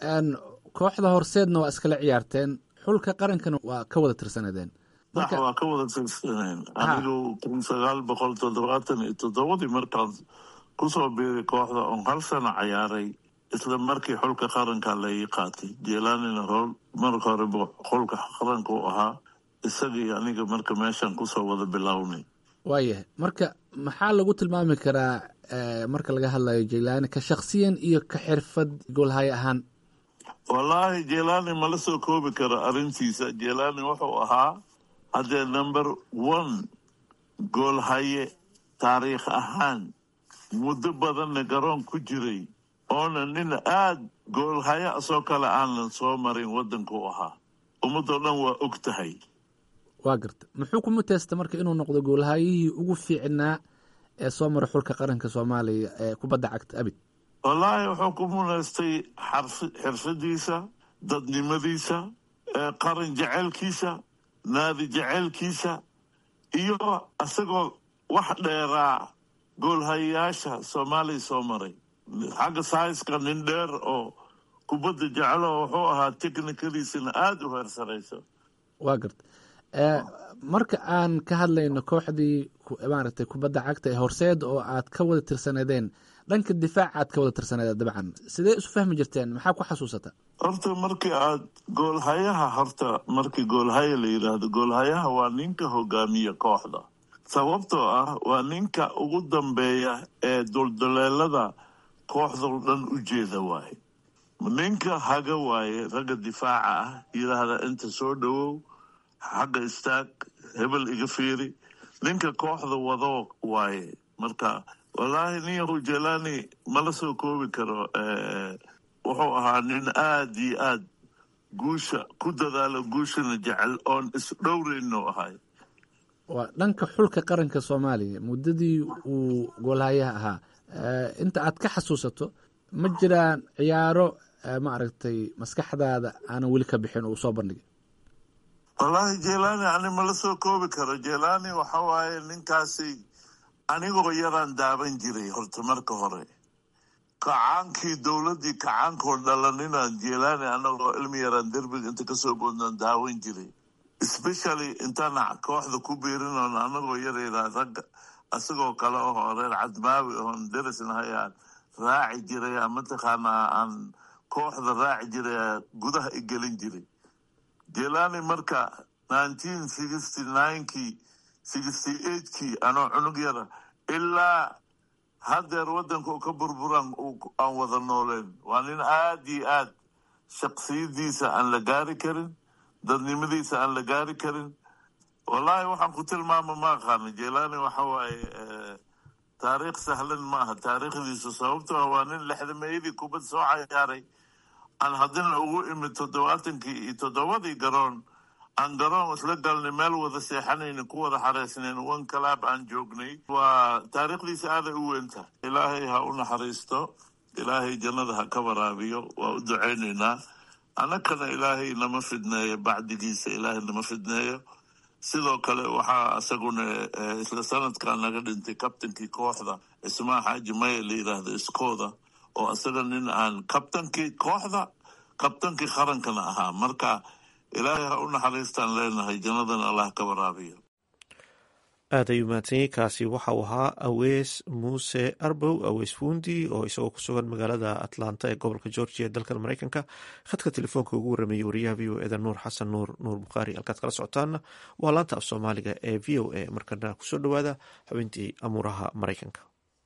kooxda horseedna waa iskala ciyaarteen xulka qarankana waa ka wada tirsanadeen sax waa ka wada tirsaneen anigu kun sagaal boqol toddobaatan iyo toddobadii markaan kusoo biiray kooxda oon hal sano cayaaray isla markii xulka qaranka laii qaatay jeelaanina howl marka hore xulka qaranka u ahaa isagii aniga marka meeshaan kusoo wada bilownay waayahay marka maxaa lagu tilmaami karaa marka laga hadlayo jaylaani ka shaksiyan iyo ka xirfad goolhaye ahaan wallaahi jeelaani mala soo koobi karo arrintiisa jeelaani wuxuu ahaa haddee number one goolhaye taariikh ahaan muddo badanna garoon ku jiray oona nin aada goolhaye asoo kale aanan soo marin waddanka u ahaa ummadoo dhan waa og tahay waa garta muxuu ku muteysta marka inuu noqdo goolhayihii ugu fiicnaa ee soo mara xulka qaranka soomaaliya ee kubadda cagta abid wallaahi wuxuu ku munaystay xirfadiisa dadnimadiisa qaran jeceylkiisa naadi jeceylkiisa iyo isagoo wax dheeraa goolhayayaasha soomaaliya soo maray xagga saiska nin dheer oo kubadda jecelo wuxuu ahaa technikadiisana aada u heersarayso waa garta marka aan ka hadlayno kooxdii maaragtay kubadda cagta ee horseed oo aad ka wada tirsanadeen dhanka difaaca aad ka wada tirsanadeen dabcan sidee isu fahmi jirteen maxaa ku xasuusata horta markii aad goolhayaha horta markii goolhaya la yidhaahdo goolhayaha waa ninka hogaamiya kooxda sababtoo ah waa ninka ugu dambeeya ee dulduleelada kooxdao dhan u jeeda waaye ninka haga waaye ragga difaaca ah yidhaahda inta soo dhowow xagga istaag hebel iga fiiri ninka kooxda wado waaye marka wallaahi nin yahu jelani mala soo koobi karo wuxuu ahaa nin aada iyo aad guusha ku dadaalo guushana jecel oon isdhowrayno ahay waa dhanka xulka qaranka soomaaliya muddadii uu goolhayaha ahaa inta aad ka xasuusato ma jiraan ciyaaro maaragtay maskaxdaada aanan weli ka bixin uu soo bandhigay wallaahi jelani ani mala soo koobi karo jelani waxa waaye ninkaasi anigoo yaraan daaban jiray horta marka hore kacaankii dowladdii kacaankoo dhalaninaan jelani anagoo ilmi yaraan derbiga inta kasoo boodnaan daawan jiray especially intaan kooxda ku biirinoon anagoo yaraydaa ragga isagoo kale oo reer cadmaawi oon derisnahayaan raaci jiray mataqaanaa aan kooxda raaci jiray gudaha i gelin jiray jelani marka nineteen sixty ninekii sixty eightkii anoo cunug yara ilaa haddeer waddanka u ka burburan aan wada nooleen waa nin aada iyo aad shaksiyadiisa aan la gaari karin dadnimadiisa aan la gaari karin wallaahi waxaan ku tilmaama ma aqaana jelani waxa waaye taariikh sahlan ma aha taariikhdiisu sababtoo ah waa nin lexdameeyadii kubad soo cayaaray aan haddina ugu imid toddobaatankii iyo toddobadii garoon aan garoon isla galnay meel wada seexanayna ku wada xareysnayn one calaab aan joognay waa taariikhdiisa aaday u weyntahay ilaahay ha u naxariisto ilaahay jannada ha ka waraabiyo waa u ducaynaynaa annakana ilaahay nama fidneeyo bacdigiisa ilaahay nama fidneeyo sidoo kale waxaa isaguna isla sanadkan naga dhintay kabtankii kooxda ismaa xaaji maya la yidhaahdo iskooda oo isaga nin aan kabtankii kooxda kabtankii qarankana ahaa marka ilaahay ha u naxariistaan leenahay jannadana allah ka waraabiyo aad ayuu mahadsanyay kaasi waxa uu ahaa awees muuse arbow awees fuundi oo isagoo ku sugan magaalada atlanta ee gobolka georgia ee dalkan mareykanka khadka telefoonka ugu warameeyey wariyaha v o eda nuur xasan nuur nuur bukhaari halkaad kala socotaana waa laanta af soomaaliga ee v o a markana kusoo dhowaada xubintii amuuraha mareykanka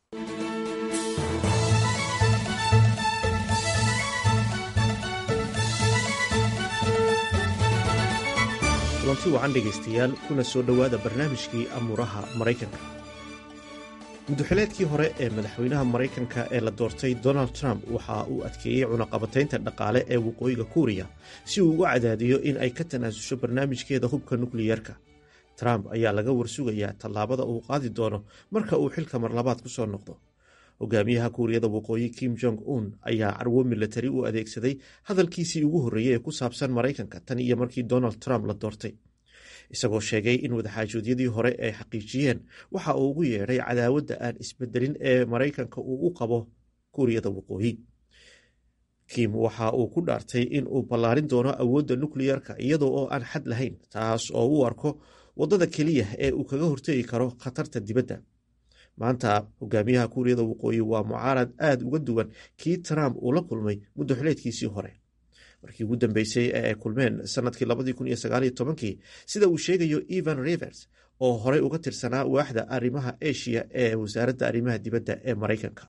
kulanti wacan dhegaystayaal kuna soo dhowaada barnaamijkii amuuraha maraykanka muddoxileedkii hore ee madaxweynaha maraykanka ee la doortay donald trump waxa uu adkeeyey cunaqabataynta dhaqaale ee waqooyiga kuuriya si uu uga cadaadiyo in ay ka tanaasusho barnaamijkeeda hubka nukliyeerka trump ayaa laga warsugayaa tallaabada uu qaadi doono marka uu xilka marlabaad ku soo noqdo hogaamiyaha kuuriyada waqooyi kim jong un ayaa carwo milatari u adeegsaday hadalkiisii ugu horreeyey ee ku saabsan maraykanka tan iyo markii donald trump la doortay isagoo sheegay in wadaxaajoodyadii hore ay xaqiijiyeen waxa uu ugu yeedhay cadaawadda aan isbedelin ee maraykanka uu u qabo kuuriyada waqooyi kim waxa uu ku dhaartay in uu ballaarin doono awoodda nukliyerka iyadoo oo aan xad lahayn taas oo u arko waddada keliya ee uu kaga hortegi karo khatarta dibadda maanta hogaamiyaha kuuriyada waqooyi waa mucaarad aad uga duwan kii trump uu la kulmay muddo xileedkiisii hore markii ugu dambeysay ee ay kulmeen sanadkii labadii kun iyo sagaaliyo tobankii sida uu sheegayo evan rivers oo horey uga tirsanaa waaxda arrimaha asia ee wasaaradda arrimaha dibadda ee maraykanka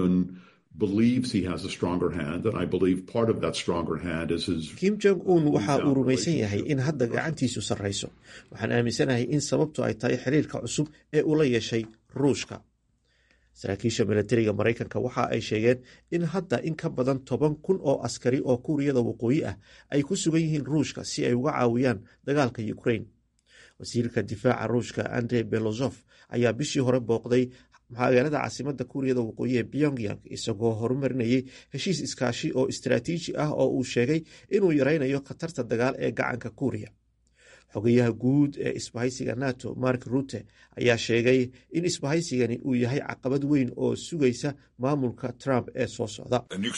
kim jong un waxa uu rumaysan yahay in hadda gacantiisu sarrayso waxaan aaminsanahay in sababtu ay tahay xiriirka cusub ee uu la yeeshay ruushka saraakiisha milatariga maraykanka waxa ay sheegeen in hadda in ka badan toban kun oo askari oo kuuriyada waqooyi ah ay ku sugan yihiin ruushka si ay uga caawiyaan dagaalka ukrain wasiirka difaaca ruushka andrey belozof ayaa bishii hore booqday magaalada caasimada kuuriyada waqooyi ee pyongyang isagoo horumarinayay heshiis iskaashi oo istaraatiiji ah oo uu sheegay inuu yaraynayo khatarta dagaal ee gacanka kuuriya xogayaha guud ee isbahaysiga nato mark rute ayaa sheegay in isbahaysigani uu yahay caqabad weyn oo sugaysa maamulka trump ee soo socda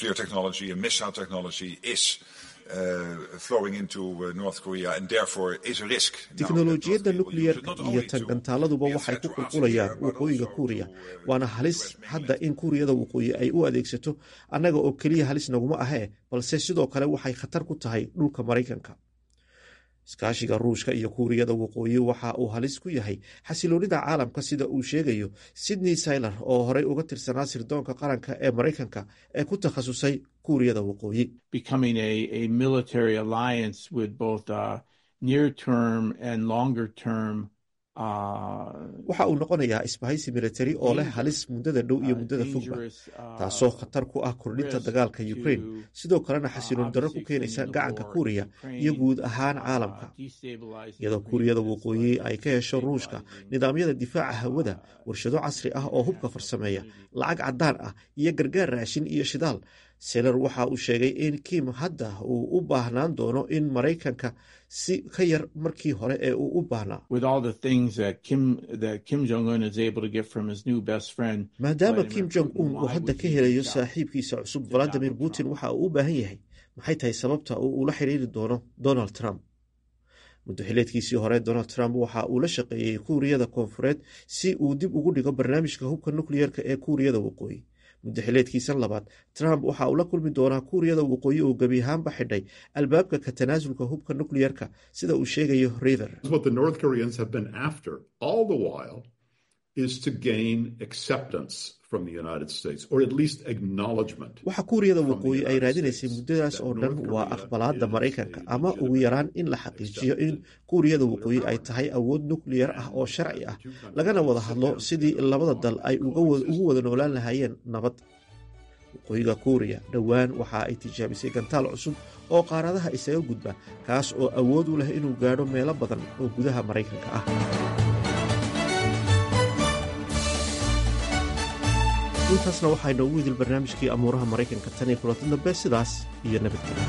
tiknolojiyadda nukliyerka iyo tangantaaladuba waxay ku qulqulayaan waqooyiga kuuriya waana halis hadda in kuuriyada waqooyi ay u adeegsato annaga oo keliya halis naguma ahee balse sidoo kale waxay khatar ku tahay dhulka maraykanka iskaashiga ruushka iyo kuuriyada waqooyi waxa uu halis ku yahay xasiloonida caalamka sida uu sheegayo sydney syler oo horey uga tirsanaa sirdoonka qaranka ee maraykanka ee ku takhasusay kuuriyada waqooyi waxa uu noqonayaa isbahaysi militari oo leh halis muddada dhow iyo muddada fogba taasoo khatar ku ah kordhinta dagaalka ukrain sidoo kalena xasiloon darro ku keenaysa gacanka kuuriya iyo guud ahaan caalamka iyadoo kuuriyada waqooyi ay ka hesho ruushka nidaamyada difaaca hawada warshado casri ah oo hubka farsameeya lacag caddaan ah iyo gargaar raashin iyo shidaal seler waxa uu sheegay in kim hadda uu u baahnaan doono in maraykanka si ka yar markii hore ee uu u baahnaa maadaama kim jong un uu hadda ka helayo saaxiibkiisa cusub valadimir putin waxa uu u baahan yahay maxay tahay sababta uu ula xiriiri doono donald trump muddo xileedkiisii hore donald trump waxa uu la shaqeeyey kuuriyada koonfureed si uu dib ugu dhigo barnaamijka hubka nukliyerka ee kuuriyada waqooyi muddo xileedkiisan labaad trump waxa uu la kulmi doonaa kuuriyada waqooyi oo gebi ahaanba xidhay albaabka ka tanaasulka hubka nukliyerka sida uu sheegayo river waxa kuuriyada waqooyi ay raadinaysay muddadaas oo dhan waa aqbalaadda maraykanka ama ugu yaraan in la xaqiijiyo in kuuriyada waqooyi ay tahay awood nukliyar ah oo sharci ah lagana wada hadlo sidii labada dal ay ugu wada noolaan lahaayeen nabad waqooyiga kuuriya dhowaan waxa ay tijaabisay gantaal cusub oo qaaradaha isaga gudba kaas oo awood u leh inuu gaadho meelo badan oo gudaha maraykanka ah intaasna waxaa inoogu idil barnaamijkii amuuraha maraykanka tan iyo kulanti dambe sidaas iyo nabadgelya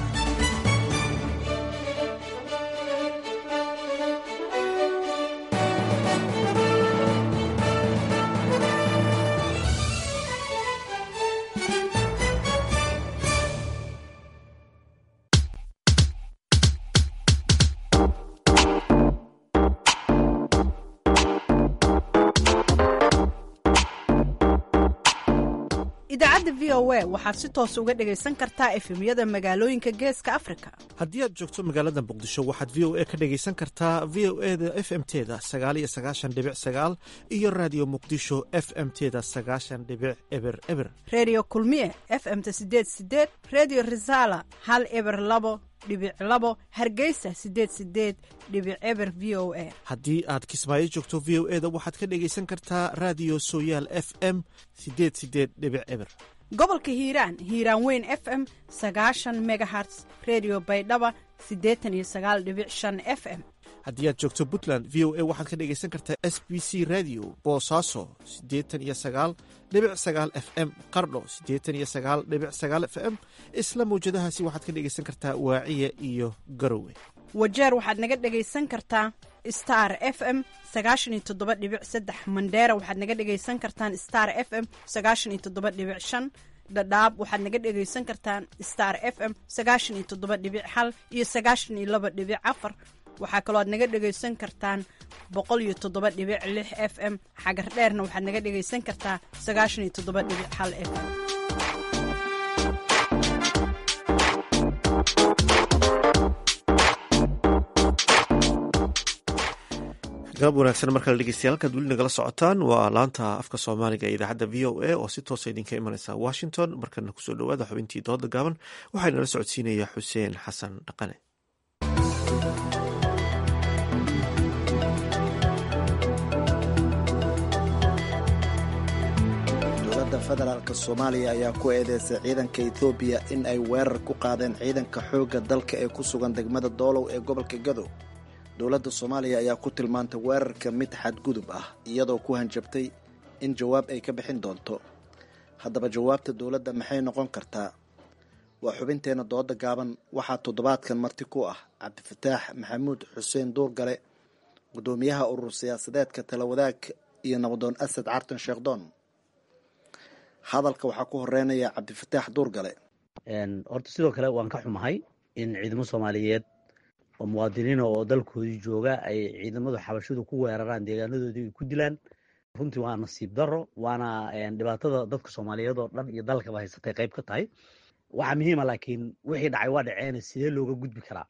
idaacadda v o a waxaad si toos uga dhegaysan kartaa efemyada magaalooyinka geeska afrika haddii aad joogto magaalada muqdisho waxaad v o a ka dhegaysan kartaa v o e da f m teda sagaaliyo sagaashan dhibic sagaal iyo raadiyo muqdisho f m teda sagaashan dhibic eber eber redio kulmiye f m ta sideed sideed redio resala hal eber labo dhibic labo hargeysa sideed sideed dhibic eber v o a haddii aad kismaayo joogto v o e da waxaad ka dhegaysan kartaa raadiyo sooyaal f m sideed sideed dhibic eber gobolka hiiraan hiiraan weyn f m sagaashan megaherts redio baydhaba siddeetan iyo sagaal dhibic shan f m haddii aad joogto puntland v o a waxaad ka dhegaysan kartaa s b c radio boosaaso siddeetan iyo sagaal dhibic sagaal f m qardho siddeetan iyo sagaal dhibic sagaal f m isla mawjadahaasi waxaad ka dhegaysan kartaa waaciya iyo garowe wajeer waxaad naga dhegaysan kartaa star f m sagaashan iyo toddoba dhibic saddex mandheera waxaad naga dhegaysan kartaan star f m sagaashan iyo toddoba dhibic shan dhadhaab waxaad naga dhegaysan kartaan star f m sagaashan iyo toddoba dhibic hal iyo sagaashan iyo laba dhibic afar waxaa kaloo aad naga dhegaysan kartaan boqol iyo toddoba dhibic lix f m xagar dheerna waxaad naga dhegaysan kartaa sagaashan iyo toddoba dhibic hal f m galab wanaagsan markale dhegeystayaal halkaad weli nagala socotaan waa laanta afka soomaaliga ee idaacadda v o a oo si toosa idinka imaneysa washington markana kusoo dhowaada xubintii dooda gaaban waxaa nala socodsiinaya xuseen xasan dhaqane dowladda federaalk soomaaliya ayaa ku eedeysay ciidanka ethoobiya in ay weerar ku qaadeen ciidanka xoogga dalka ee ku sugan degmada doolow ee gobolka gadow dowladda soomaaliya ayaa ku tilmaantay weerarka mid xadgudub ah iyadoo ku hanjabtay in jawaab ay ka bixin doonto haddaba jawaabta dowladda maxay noqon kartaa waa xubinteenna dooda gaaban waxaa toddobaadkan marti ku ah cabdifataax maxamuud xuseen duurgale guddoomiyaha urur siyaasadeedka tala wadaag iyo nabadoon asad cartan sheekhdoon hadalka waxaa ku horeynaya cabdifataax duurgale horta sidoo kale waan ka xumahay in ciidamo soomaaliyeed oo muwaadiniina oo dalkoodii jooga ay ciidamadu xabashidu ku weeraraan deegaanadoodii ay ku dilaan runtii waa nasiib daro waana dhibaatada dadka soomaaliyeed oo dhan iyo dalkaba haysatay qayb ka tahay waxaa muhiima laakiin wixii dhacay waa dhaceena sidee looga gudbi karaa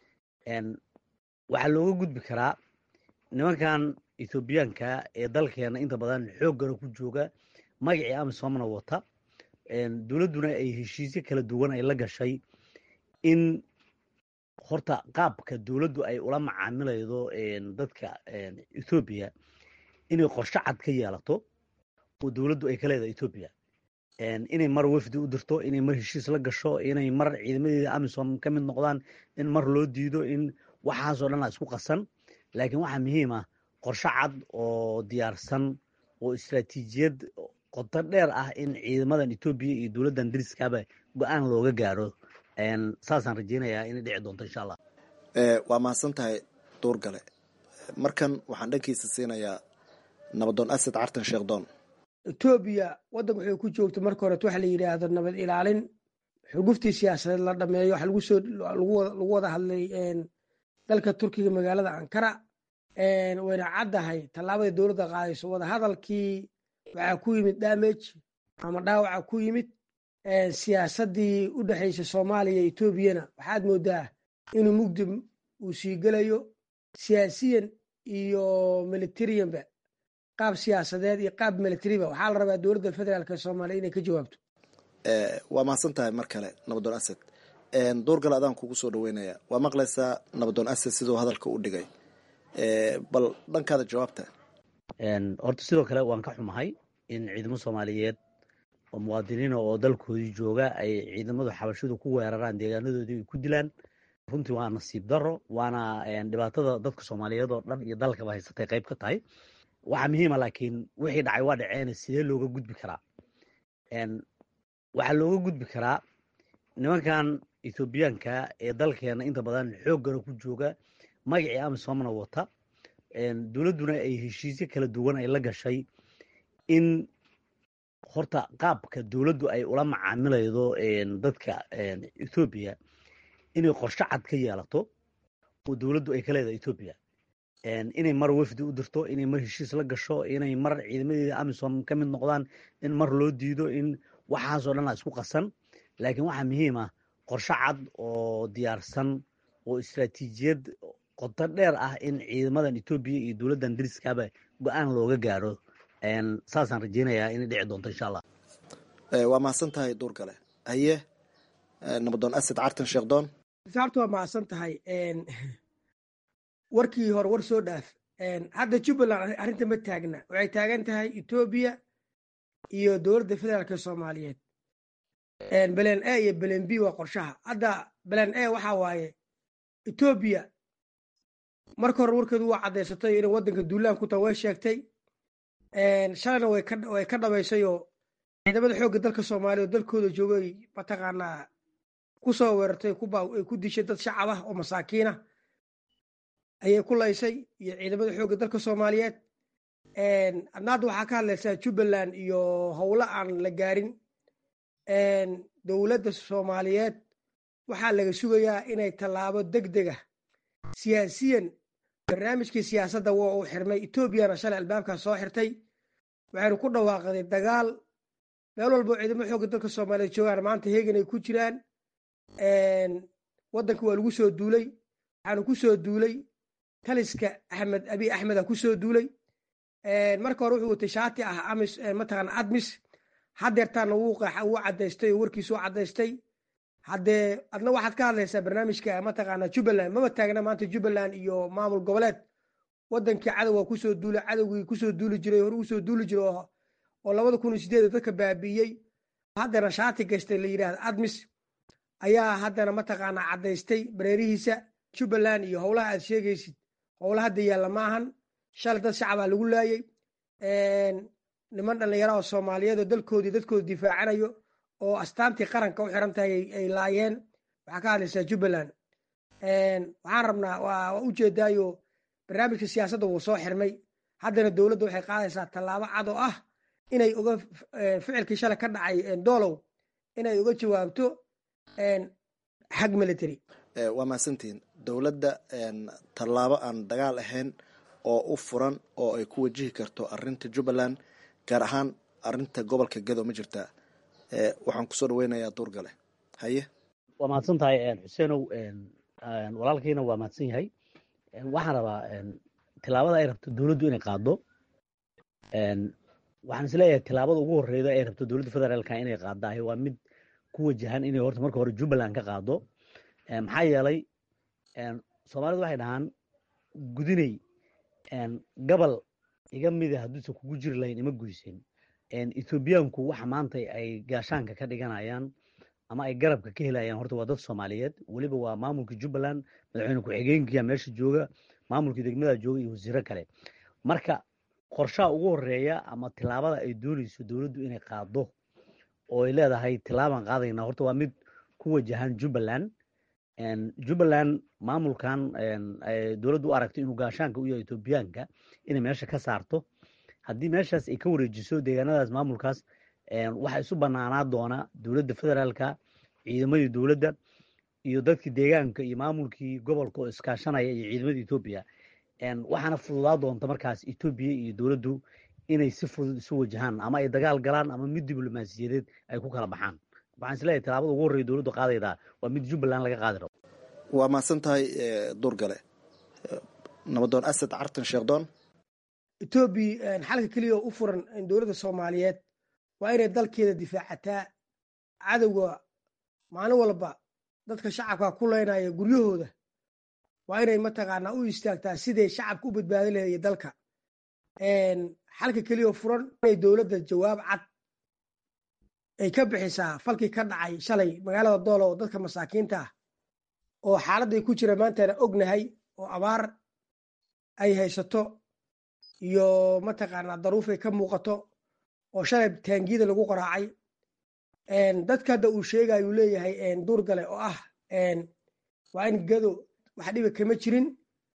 waxaa looga gudbi karaa nimankan ethoobiyaanka ee dalkeena inta badan xooggana ku jooga magacii amisomna wata dowladduna ay heshiisyo kala duwan ay la gashay in horta qaabka dowladdu ay ula macaamilaydo dadka ethoobiya inay qorshe cad ka yeelato oo dowladdu ay ka leedahay ethoobiya inay mar wafdi u dirto inay mar heshiis la gasho inay mar ciidamadeeda amisom ka mid noqdaan in mar loo diido in waxaasoo dhan a isku qasan laakiin waxaa muhiim ah qorshe cad oo diyaarsan oo istaraatiijiyad qoto dheer ah in ciidamadan etoobiya iyo dowladdan dariskaaba go-aan looga gaaro saasaan rajeynayaa inay dhici doonto insha allah waa mahadsan tahay duurgale markan waxaan dhankiisa siinayaa nabadoon asad cartan sheekhdoon etoobiya waddanka waxay ku joogto marka horet waxa la yidhaahdo nabad ilaalin xuguftii siyaasadeed la dhameeyo waxa lagu soo lagu wada hadlay dalka turkiga magaalada ankara wayna caddahay tallaabada dowladda qaadayso wadahadalkii waxaa ku yimid damage ama dhaawaca ku yimid siyaasaddii u dhexaysa soomaaliya etoobiyana waxaad moodaa inuu mugdi uu sii gelayo siyaasiyan iyo militariyanba qaab siyaasadeed iyo qaab militariba waxaa la rabaa dowladda federaalk soomaaliya inay ka jawaabto waa mahadsan tahay mar kale nabadoon asad duurgal adaan kugu soo dhaweynaya waa maqlaysaa nabadoon asad siduu hadalka u dhigay bal dhankaada jawaabta horta sidoo kale waan ka xumahay in ciidamo soomaaliyeed oo muwaadiniina oo dalkoodii jooga ay ciidamadu xabashidu ku weeraraan deegaanadoodii ay ku dilaan runtii waa nasiib daro waana dhibaatada dadka soomaaliyeed oo dhan iyo dalkaba haysatay qayb ka tahay waxaa muhiima laakiin wixii dhacay waa dhaceena sidee looga gudbi karaa waxaa looga gudbi karaa nimankan ethoobiyaanka ee dalkeena inta badan xooggana ku jooga magacii amisomna wata dowladduna ay heshiisyo kala duwan ay la gashay in horta qaabka dowladdu ay ula macaamilaydo dadka ethoobiya inay qorshe cad ka yeelato oo dowladdu ay ka leedahay ethoobiya inay mar wafdi u dirto inay mar heshiis la gasho inay mar ciidamadeeda amisom ka mid noqdaan in mar loo diido in waxaasoo dhan aa isku qasan laakiin waxaa muhiim ah qorshe cad oo diyaarsan oo istaraatiijiyad qoto dheer ah in ciidamadan etoobiya iyo dowladdan dariskaaba go-aan looga gaaro saasaan rajeynayaa inay dhici doonto insha allah waa mahadsan tahay duurgale haye nabadoon asad cartan sheekdoon saabta waa mahadsan tahay warkii hore war soo dhaaf hadda jubbaland arrinta ma taagna waxay taagan tahay etoobiya iyo dowladda federaalka soomaaliyeed belen a iyo belen b waa qorshaha hadda belen a waxaa waaye etoobiya marka hore warkeedu waa caddaysatay inay waddanka duulaan ku taha way sheegtay shalayna way ka dhabaysayoo ciidamada xoogga dalka soomaaliya oo dalkooda joogay mataqaanaa ku soo weerartay ay ku dishay dad shacab ah oo masaakiinah ayay ku laysay iyo ciidamada xoogga dalka soomaaliyeed adna hadda waxaa ka hadlaysaa jubbaland iyo howlo aan la gaarin dowladda soomaaliyeed waxaa laga sugayaa inay tallaabo deg dega siyaasiyan barnaamijkii siyaasadda waa uu xirmay etoobiyana shalay albaabkaas soo xirtay waxaynu ku dhawaaqday dagaal meel walbo ciidamo xoogga dalka soomaaliyeed joogaan maanta heegan ay ku jiraan waddanka waa lagu soo duulay waxaanu ku soo duulay taliska axmed abi axmeda ku soo duulay marka hore wuxuu watay shaati ah amis mataqaana admis haddeertaana wuu qeexa wuu caddaystay oo warkiisu caddaystay haddee adna waxaad ka hadlaysaa barnaamijka mataqaana jubbaland maba taagna maanta jubbaland iyo maamul goboleed waddankii cadowga kusoo duulay cadowgii kusoo duuli jiray hore usoo duuli jiray oo labada kun iyo sideed dadka baabi'iyey haddana shaati gaystay la yidhahda admis ayaa haddana mataqaanaa caddaystay bareerihiisa jubbaland iyo howlaha aad sheegaysid howla hadda yaalla ma ahan shalay dad shacabaa lagu laayey niman dhallinyara oo soomaaliyeed oo dalkoodii dadkooda difaacanayo oo astaantii qaranka u xiran tahay ay laayeen waxaa ka hadlaysaa jubbaland waxaan rabnaa waa ujeedaayo barnaamijka siyaasadda wuu soo xirmay haddana dowladda waxay qaadaysaa tallaabo cad oo ah inay uga ficilkii shalay ka dhacay doolow inay uga jawaabto xag military waa mahadsantihiin dowladda tallaabo aan dagaal ahayn oo u furan oo ay ku wajihi karto arinta jubbaland gaar ahaan arinta gobolka gado ma jirtaa waxaan kusoo dhaweynayaa duurgale haye waa mahadsan tahay xuseenow walaalkiina waa mahadsan yahay waxaan rabaa tilaabada ay rabto dowladdu inay qaado waxaan isleeyahay tilaabada ugu horeyda ay rabto dowladda federaalka inay qaadaahay waa mid ku wajahan inay horta marka hore jubbaland ka qaado maxaa yeelay soomaalidu waxay dhahaan gudinay gabal iga mida hadduusan kugu jiri lahayn ima guysen ethoobiyaanku waxa maanta ay gaashaanka ka dhiganayaan ama ay garabka ka helayaan horta waa dad soomaaliyeed weliba waa maamulka jubbaland madaxweyne ku-xigeenkiya meesha jooga maamulkii degmada jooga iyo wasiiro kale marka qorshaha ugu horeeya ama tilaabada ay dooneyso dowladdu inay qaado oo ay leedahay tilaabaan qaadayna horta waa mid ku wajahan jubbaland jubbaland maamulkan dowladdu u aragto inuu gaashaanka u yahay etoobiyaanka inay meesha ka saarto haddii meeshaas ay ka wareejiso deegaanadaas maamulkaas waxaa isu banaanaa doona dowladda federaalka ciidamadii dowladda iyo dadkii deegaanka iyo maamulkii gobolka oo iskaashanaya iyo ciidamadii etoobiya waxaana fududaa doonta markaas etoobiya iyo dowladdu inay si fudud isu wajahaan ama ay dagaal galaan ama mid diblomaasiyadeed ay ku kala baxaan waxaan isleeyahay tilaabada ugu horreya dowladdu qaadaydaa waa mid jubbaland laga qaadi rabo waa mahadsan tahay duurgale nabadoon asad cartan sheekdoon etoobiya xalka keliya oo u furan dowladda soomaaliyeed waa inay dalkeeda difaacataa cadowga maalin walba dadka shacabka ku leynaya guryahooda waa inay mataqaanaa u istaagtaa siday shacabka u badbaadi lahaye dalka xalka keliya oo furan inay dowladda jawaab cad ay ka bixisaa falkii ka dhacay shalay magaalada doolo oo dadka masaakiinta ah oo xaaladday ku jira maantana ognahay oo abaar ay haysato iyo mataqaanaa daruufay ka muuqato oo shalay taangiyada lagu qaraacay dadka hadda uu sheegayuu leeyahay duurgale oo ah waa in gado wax dhiba kama jirin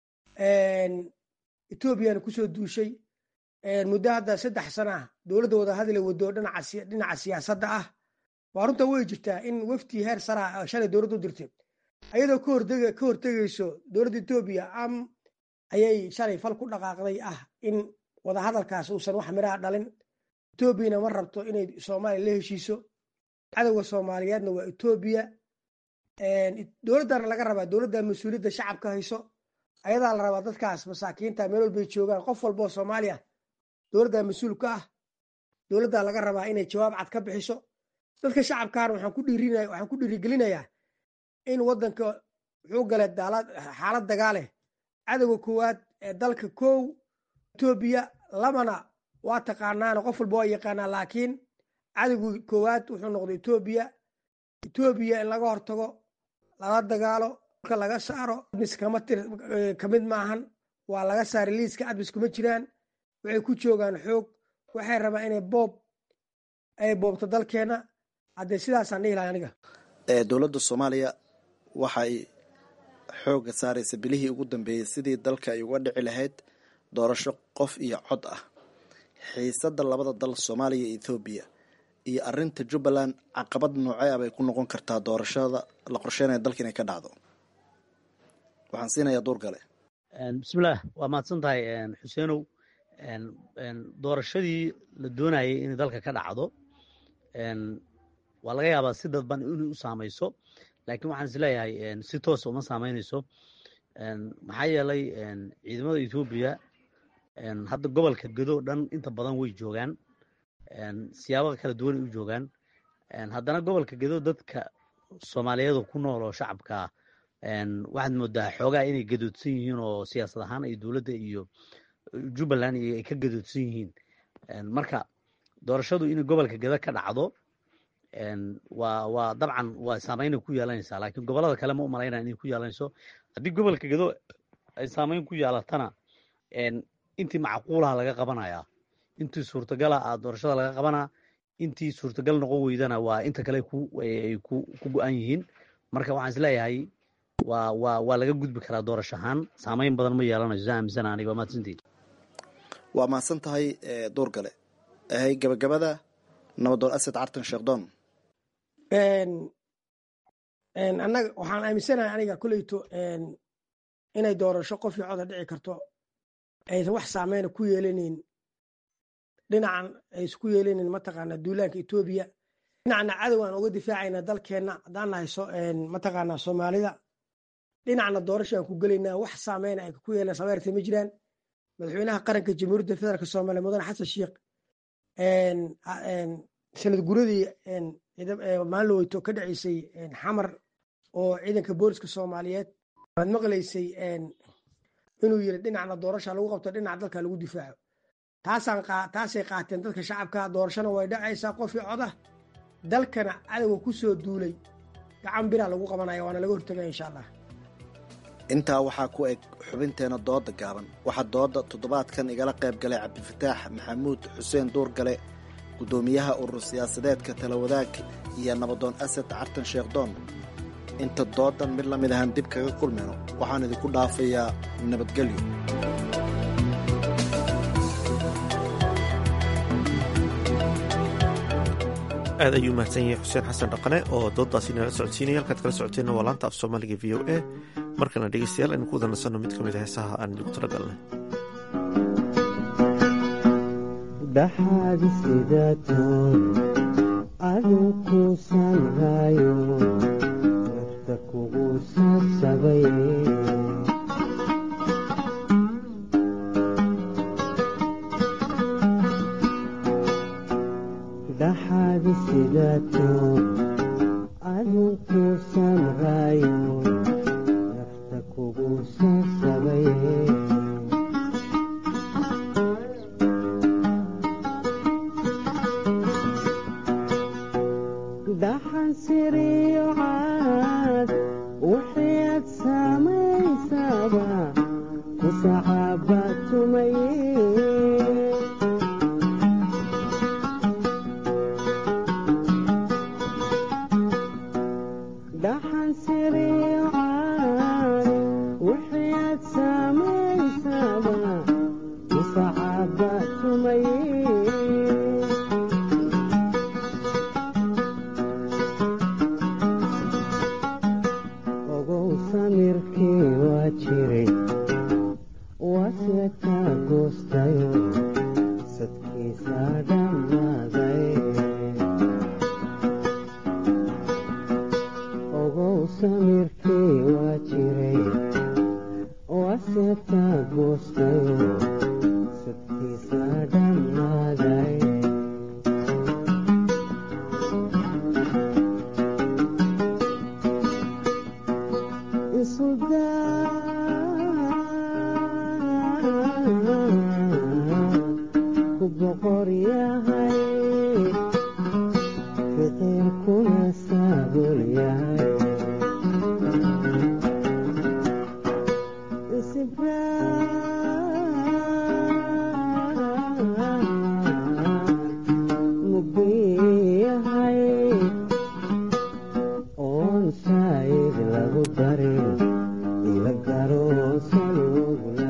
etoobiyana kusoo duushay muddo hadda saddex sana ah dowladda wadahadla wado dhinaca siyaasadda ah waa runta way jirtaa in wafti heer saraa shalay dowladda u dirtay ayadoo ka hortegayso dowladda etoobiya am ayay shalay fal ku dhaqaaqday ah in wadahadalkaas uusan wax miraha dhalin etoobiyana ma rabto inay soomaaliya la heshiiso cadowga soomaaliyeedna waa etoobiya dowladdana laga rabaa dowladda mas-uuliyadda shacabka hayso ayadaa la rabaa dadkaas masaakiinta meel walbay joogaan qof walboo soomaaliya dowladda mas-uul ka ah dowladdaa laga rabaa inay jawaab cad ka bixiso dadka shacabkaana waxaan ku dhiirinaya waxaan ku dhiirigelinayaa in waddanka wuxuu galay xaalad dagaaleh cadowga koowaad ee dalka kow etoobiya labana waa taqaanaana qof walba waa yaqaanaa laakiin cadowga koowaad wuxuu noqday etoobiya etoobiya in laga hortago lala dagaalo marka laga saaro admis kama tir kamid maahan waa laga saaray liiska admis kuma jiraan waxay ku joogaan xoog waxay rabaan inay boob ay boobto dalkeena haddee sidaasaan dhihi lahay aniga dowladda soomaaliya waxay xoogga saaraysa bilihii ugu dambeeyey sidii dalka ay uga dhici lahayd doorasho qof iyo cod ah xiisadda labada dal soomaaliya iyo ethoobiya iyo arinta jubbaland caqabad noocee ah bay ku noqon kartaa doorashada la qorsheynaya dalka inay ka dhacdo waxaan siinayaa duur gale bismillaah waa mahadsan tahay xuseenow doorashadii la doonayay inay dalka ka dhacdo waa laga yaabaa si dadban inay u saamayso laakiin waxaan is leeyahay si toosa uma saameynayso maxaa yeelay ciidamada etoobiya hadda gobolka gedo dhan inta badan way joogaan siyaabo kala duwanay u joogaan haddana gobolka gedo dadka soomaaliyeed ku nool oo shacabkaa waxaad moodaa xoogaa inay gadoodsan yihiin oo siyaasad ahaan ay dowladda iyo jubbaland iyo ay ka gadoodsan yihiin marka doorashadu inay gobolka gedo ka dhacdo waa waa dabcan waa saameynay ku yeelanaysaa laakiin gobolada kale ma u malaynaya inay ku yeelanayso haddii gobolka gedo ay saameyn ku yeelatana intii macquulaha laga qabanayaa intii suurtagala a doorashada laga qabanaa intii suurtagal noqon weydana waa inta kale ay ku go-an yihiin marka waxaan is leeyahay waa waa waa laga gudbi karaa doorasho ahaan saameyn badan ma yeelanayso saa aaminsana aniga waa mahadsantihin waa mahadsan tahay duur gale ahay gabagabada nabadoon asad cartan sheekdoon annaga waxaan aaminsanahay aniga koleyto inay doorasho qof iyo coda dhici karto aysan wax saameyna ku yeelanayn dhinacan aysku yeelanayn mataqaanaa duulaanka etoobiya dhinacna cadow aan uga difaacayna dalkeenna haddaan nahay mataqaanaa soomaalida dhinacna doorasho aan ku gelaynaa wax saameyna ay ku yeelan sameyrta ma jiraan madaxweynaha qaranka jamhuuriyadda federaalk soomaaliya mudane xasan sheikh sanad guradii maalin weyto ka dhaceysay xamar oo ciidanka booliska soomaaliyeed waad maqlaysay inuu yiri dhinacna doorasha lagu qabto dhinac dalka lagu difaaco taasaan taasay qaateen dadka shacabka doorashana way dhacaysaa qofii coda dalkana cadowga ku soo duulay gacan biraa lagu qabanaya waana laga hortagaya insha allah intaa waxaa ku eg xubinteena dooda gaaban waxaa dooda toddobaadkan igala qayb galay cabdifataax maxamuud xuseen duurgale guddoomiyaha urur siyaasadeedka talawadaag iyo nabadoon asad cartan sheekhdoon inta doodan mid la mid ahaan dib kaga kulmayno waxaan idinku dhaafayaa nabadgelyo aad ayuu mahadsan yahay xuseen xasan dhaqane oo dooddaasi nala socodsiinaya halkaad kala socoteenna waa laanta af soomaaliga v o a markana dhegeystayaal aynu ku wada nasanno mid ka mid a heesaha aan idinku tala galnay dhaxaadi sidaatoon aduu kuusan raayo nafta kugu saabsabay dhaxaadi sidaatoon aduu kuusan raayo nafta kugu saabsabay dhaxan siriyo caad wixii aad samaysaba ku sacaaba tumaye dhaxan siriyo caad wixii aad samaysaba ku sacaaba tumaye ogow samirkii waa jiray waase kaa goostayo sadkiisa dhammaaday waaseta goostayo sadkiisa dhammaaday ku boqor yahay fiqirkuna saabul yahay mubiyahay oon saayid lagu darin ila garo salugla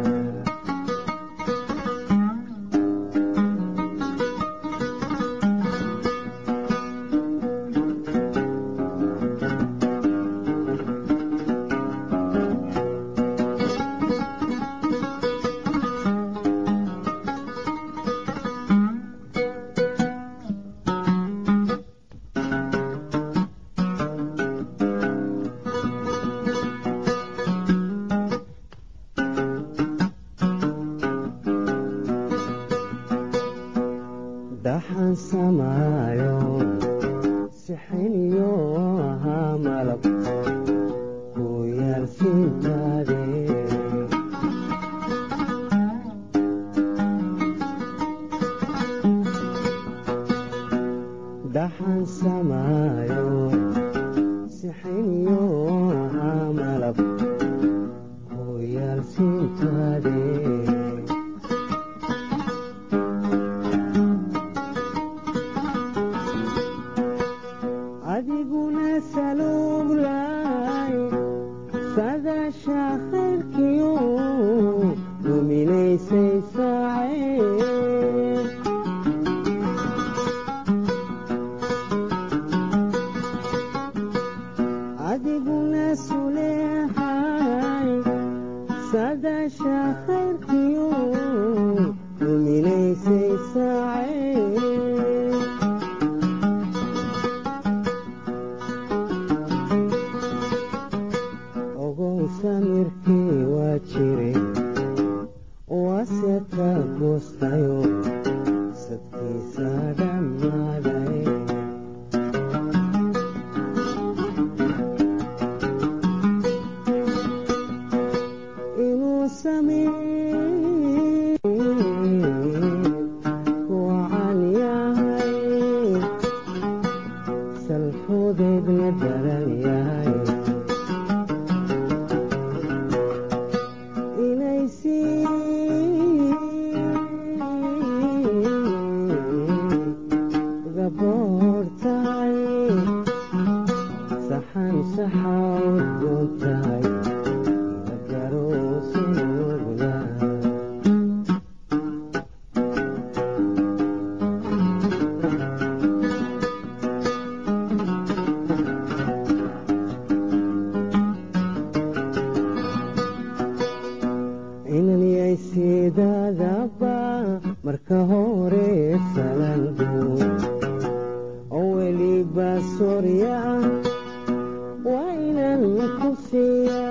dhaxan samaayo sixiniyo ahaa malab ku yaal sintaade dhaxan samaayo sixiniyo ahaa malab ku yaal sintaade adiguna saluglaay sadasha khayrkiyo duminaysay saacee adiguna suleexay sadasha khayrkiyo duminaysay saacee ogow samirkii waa jiray waaseta goostayo sadkiisa dhammaaday inuu samee wacan yahay salfudeedna daran yahay inay sii gaboor tahay saxan saxa udgoon tahay ila garoosayogla inanyay sidaadaba marka hore salangu oo weliba sorya waa inan ku siiya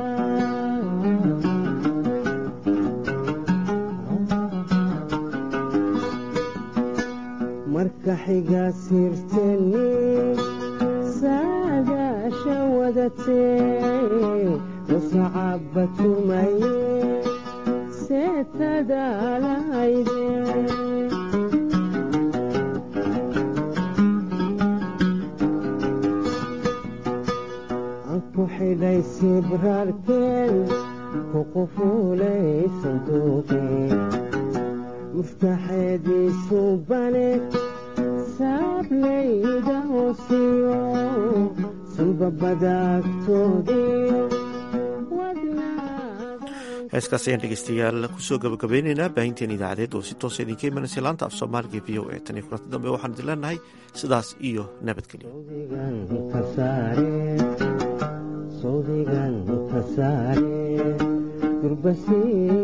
marka xiga sirteni saadaasha wadatee musacaba tumaye seetadaalahayde ku xidhay sibraarkeen ku qufuulay sanduuqeen muftaxeediisu bane saablayda hoosiyo sulbabadaagtoodiyo heeskaas ayaan dhegeystayaal kusoo gabagabeyneynaa baahinteen idaacadeed oo si toosa idinka imanaysa laanta af soomaaliga v o e tan iyo kulanti dambe waxaan idin leenahay sidaas iyo nabadgelyo sawdigan ka saare durbasii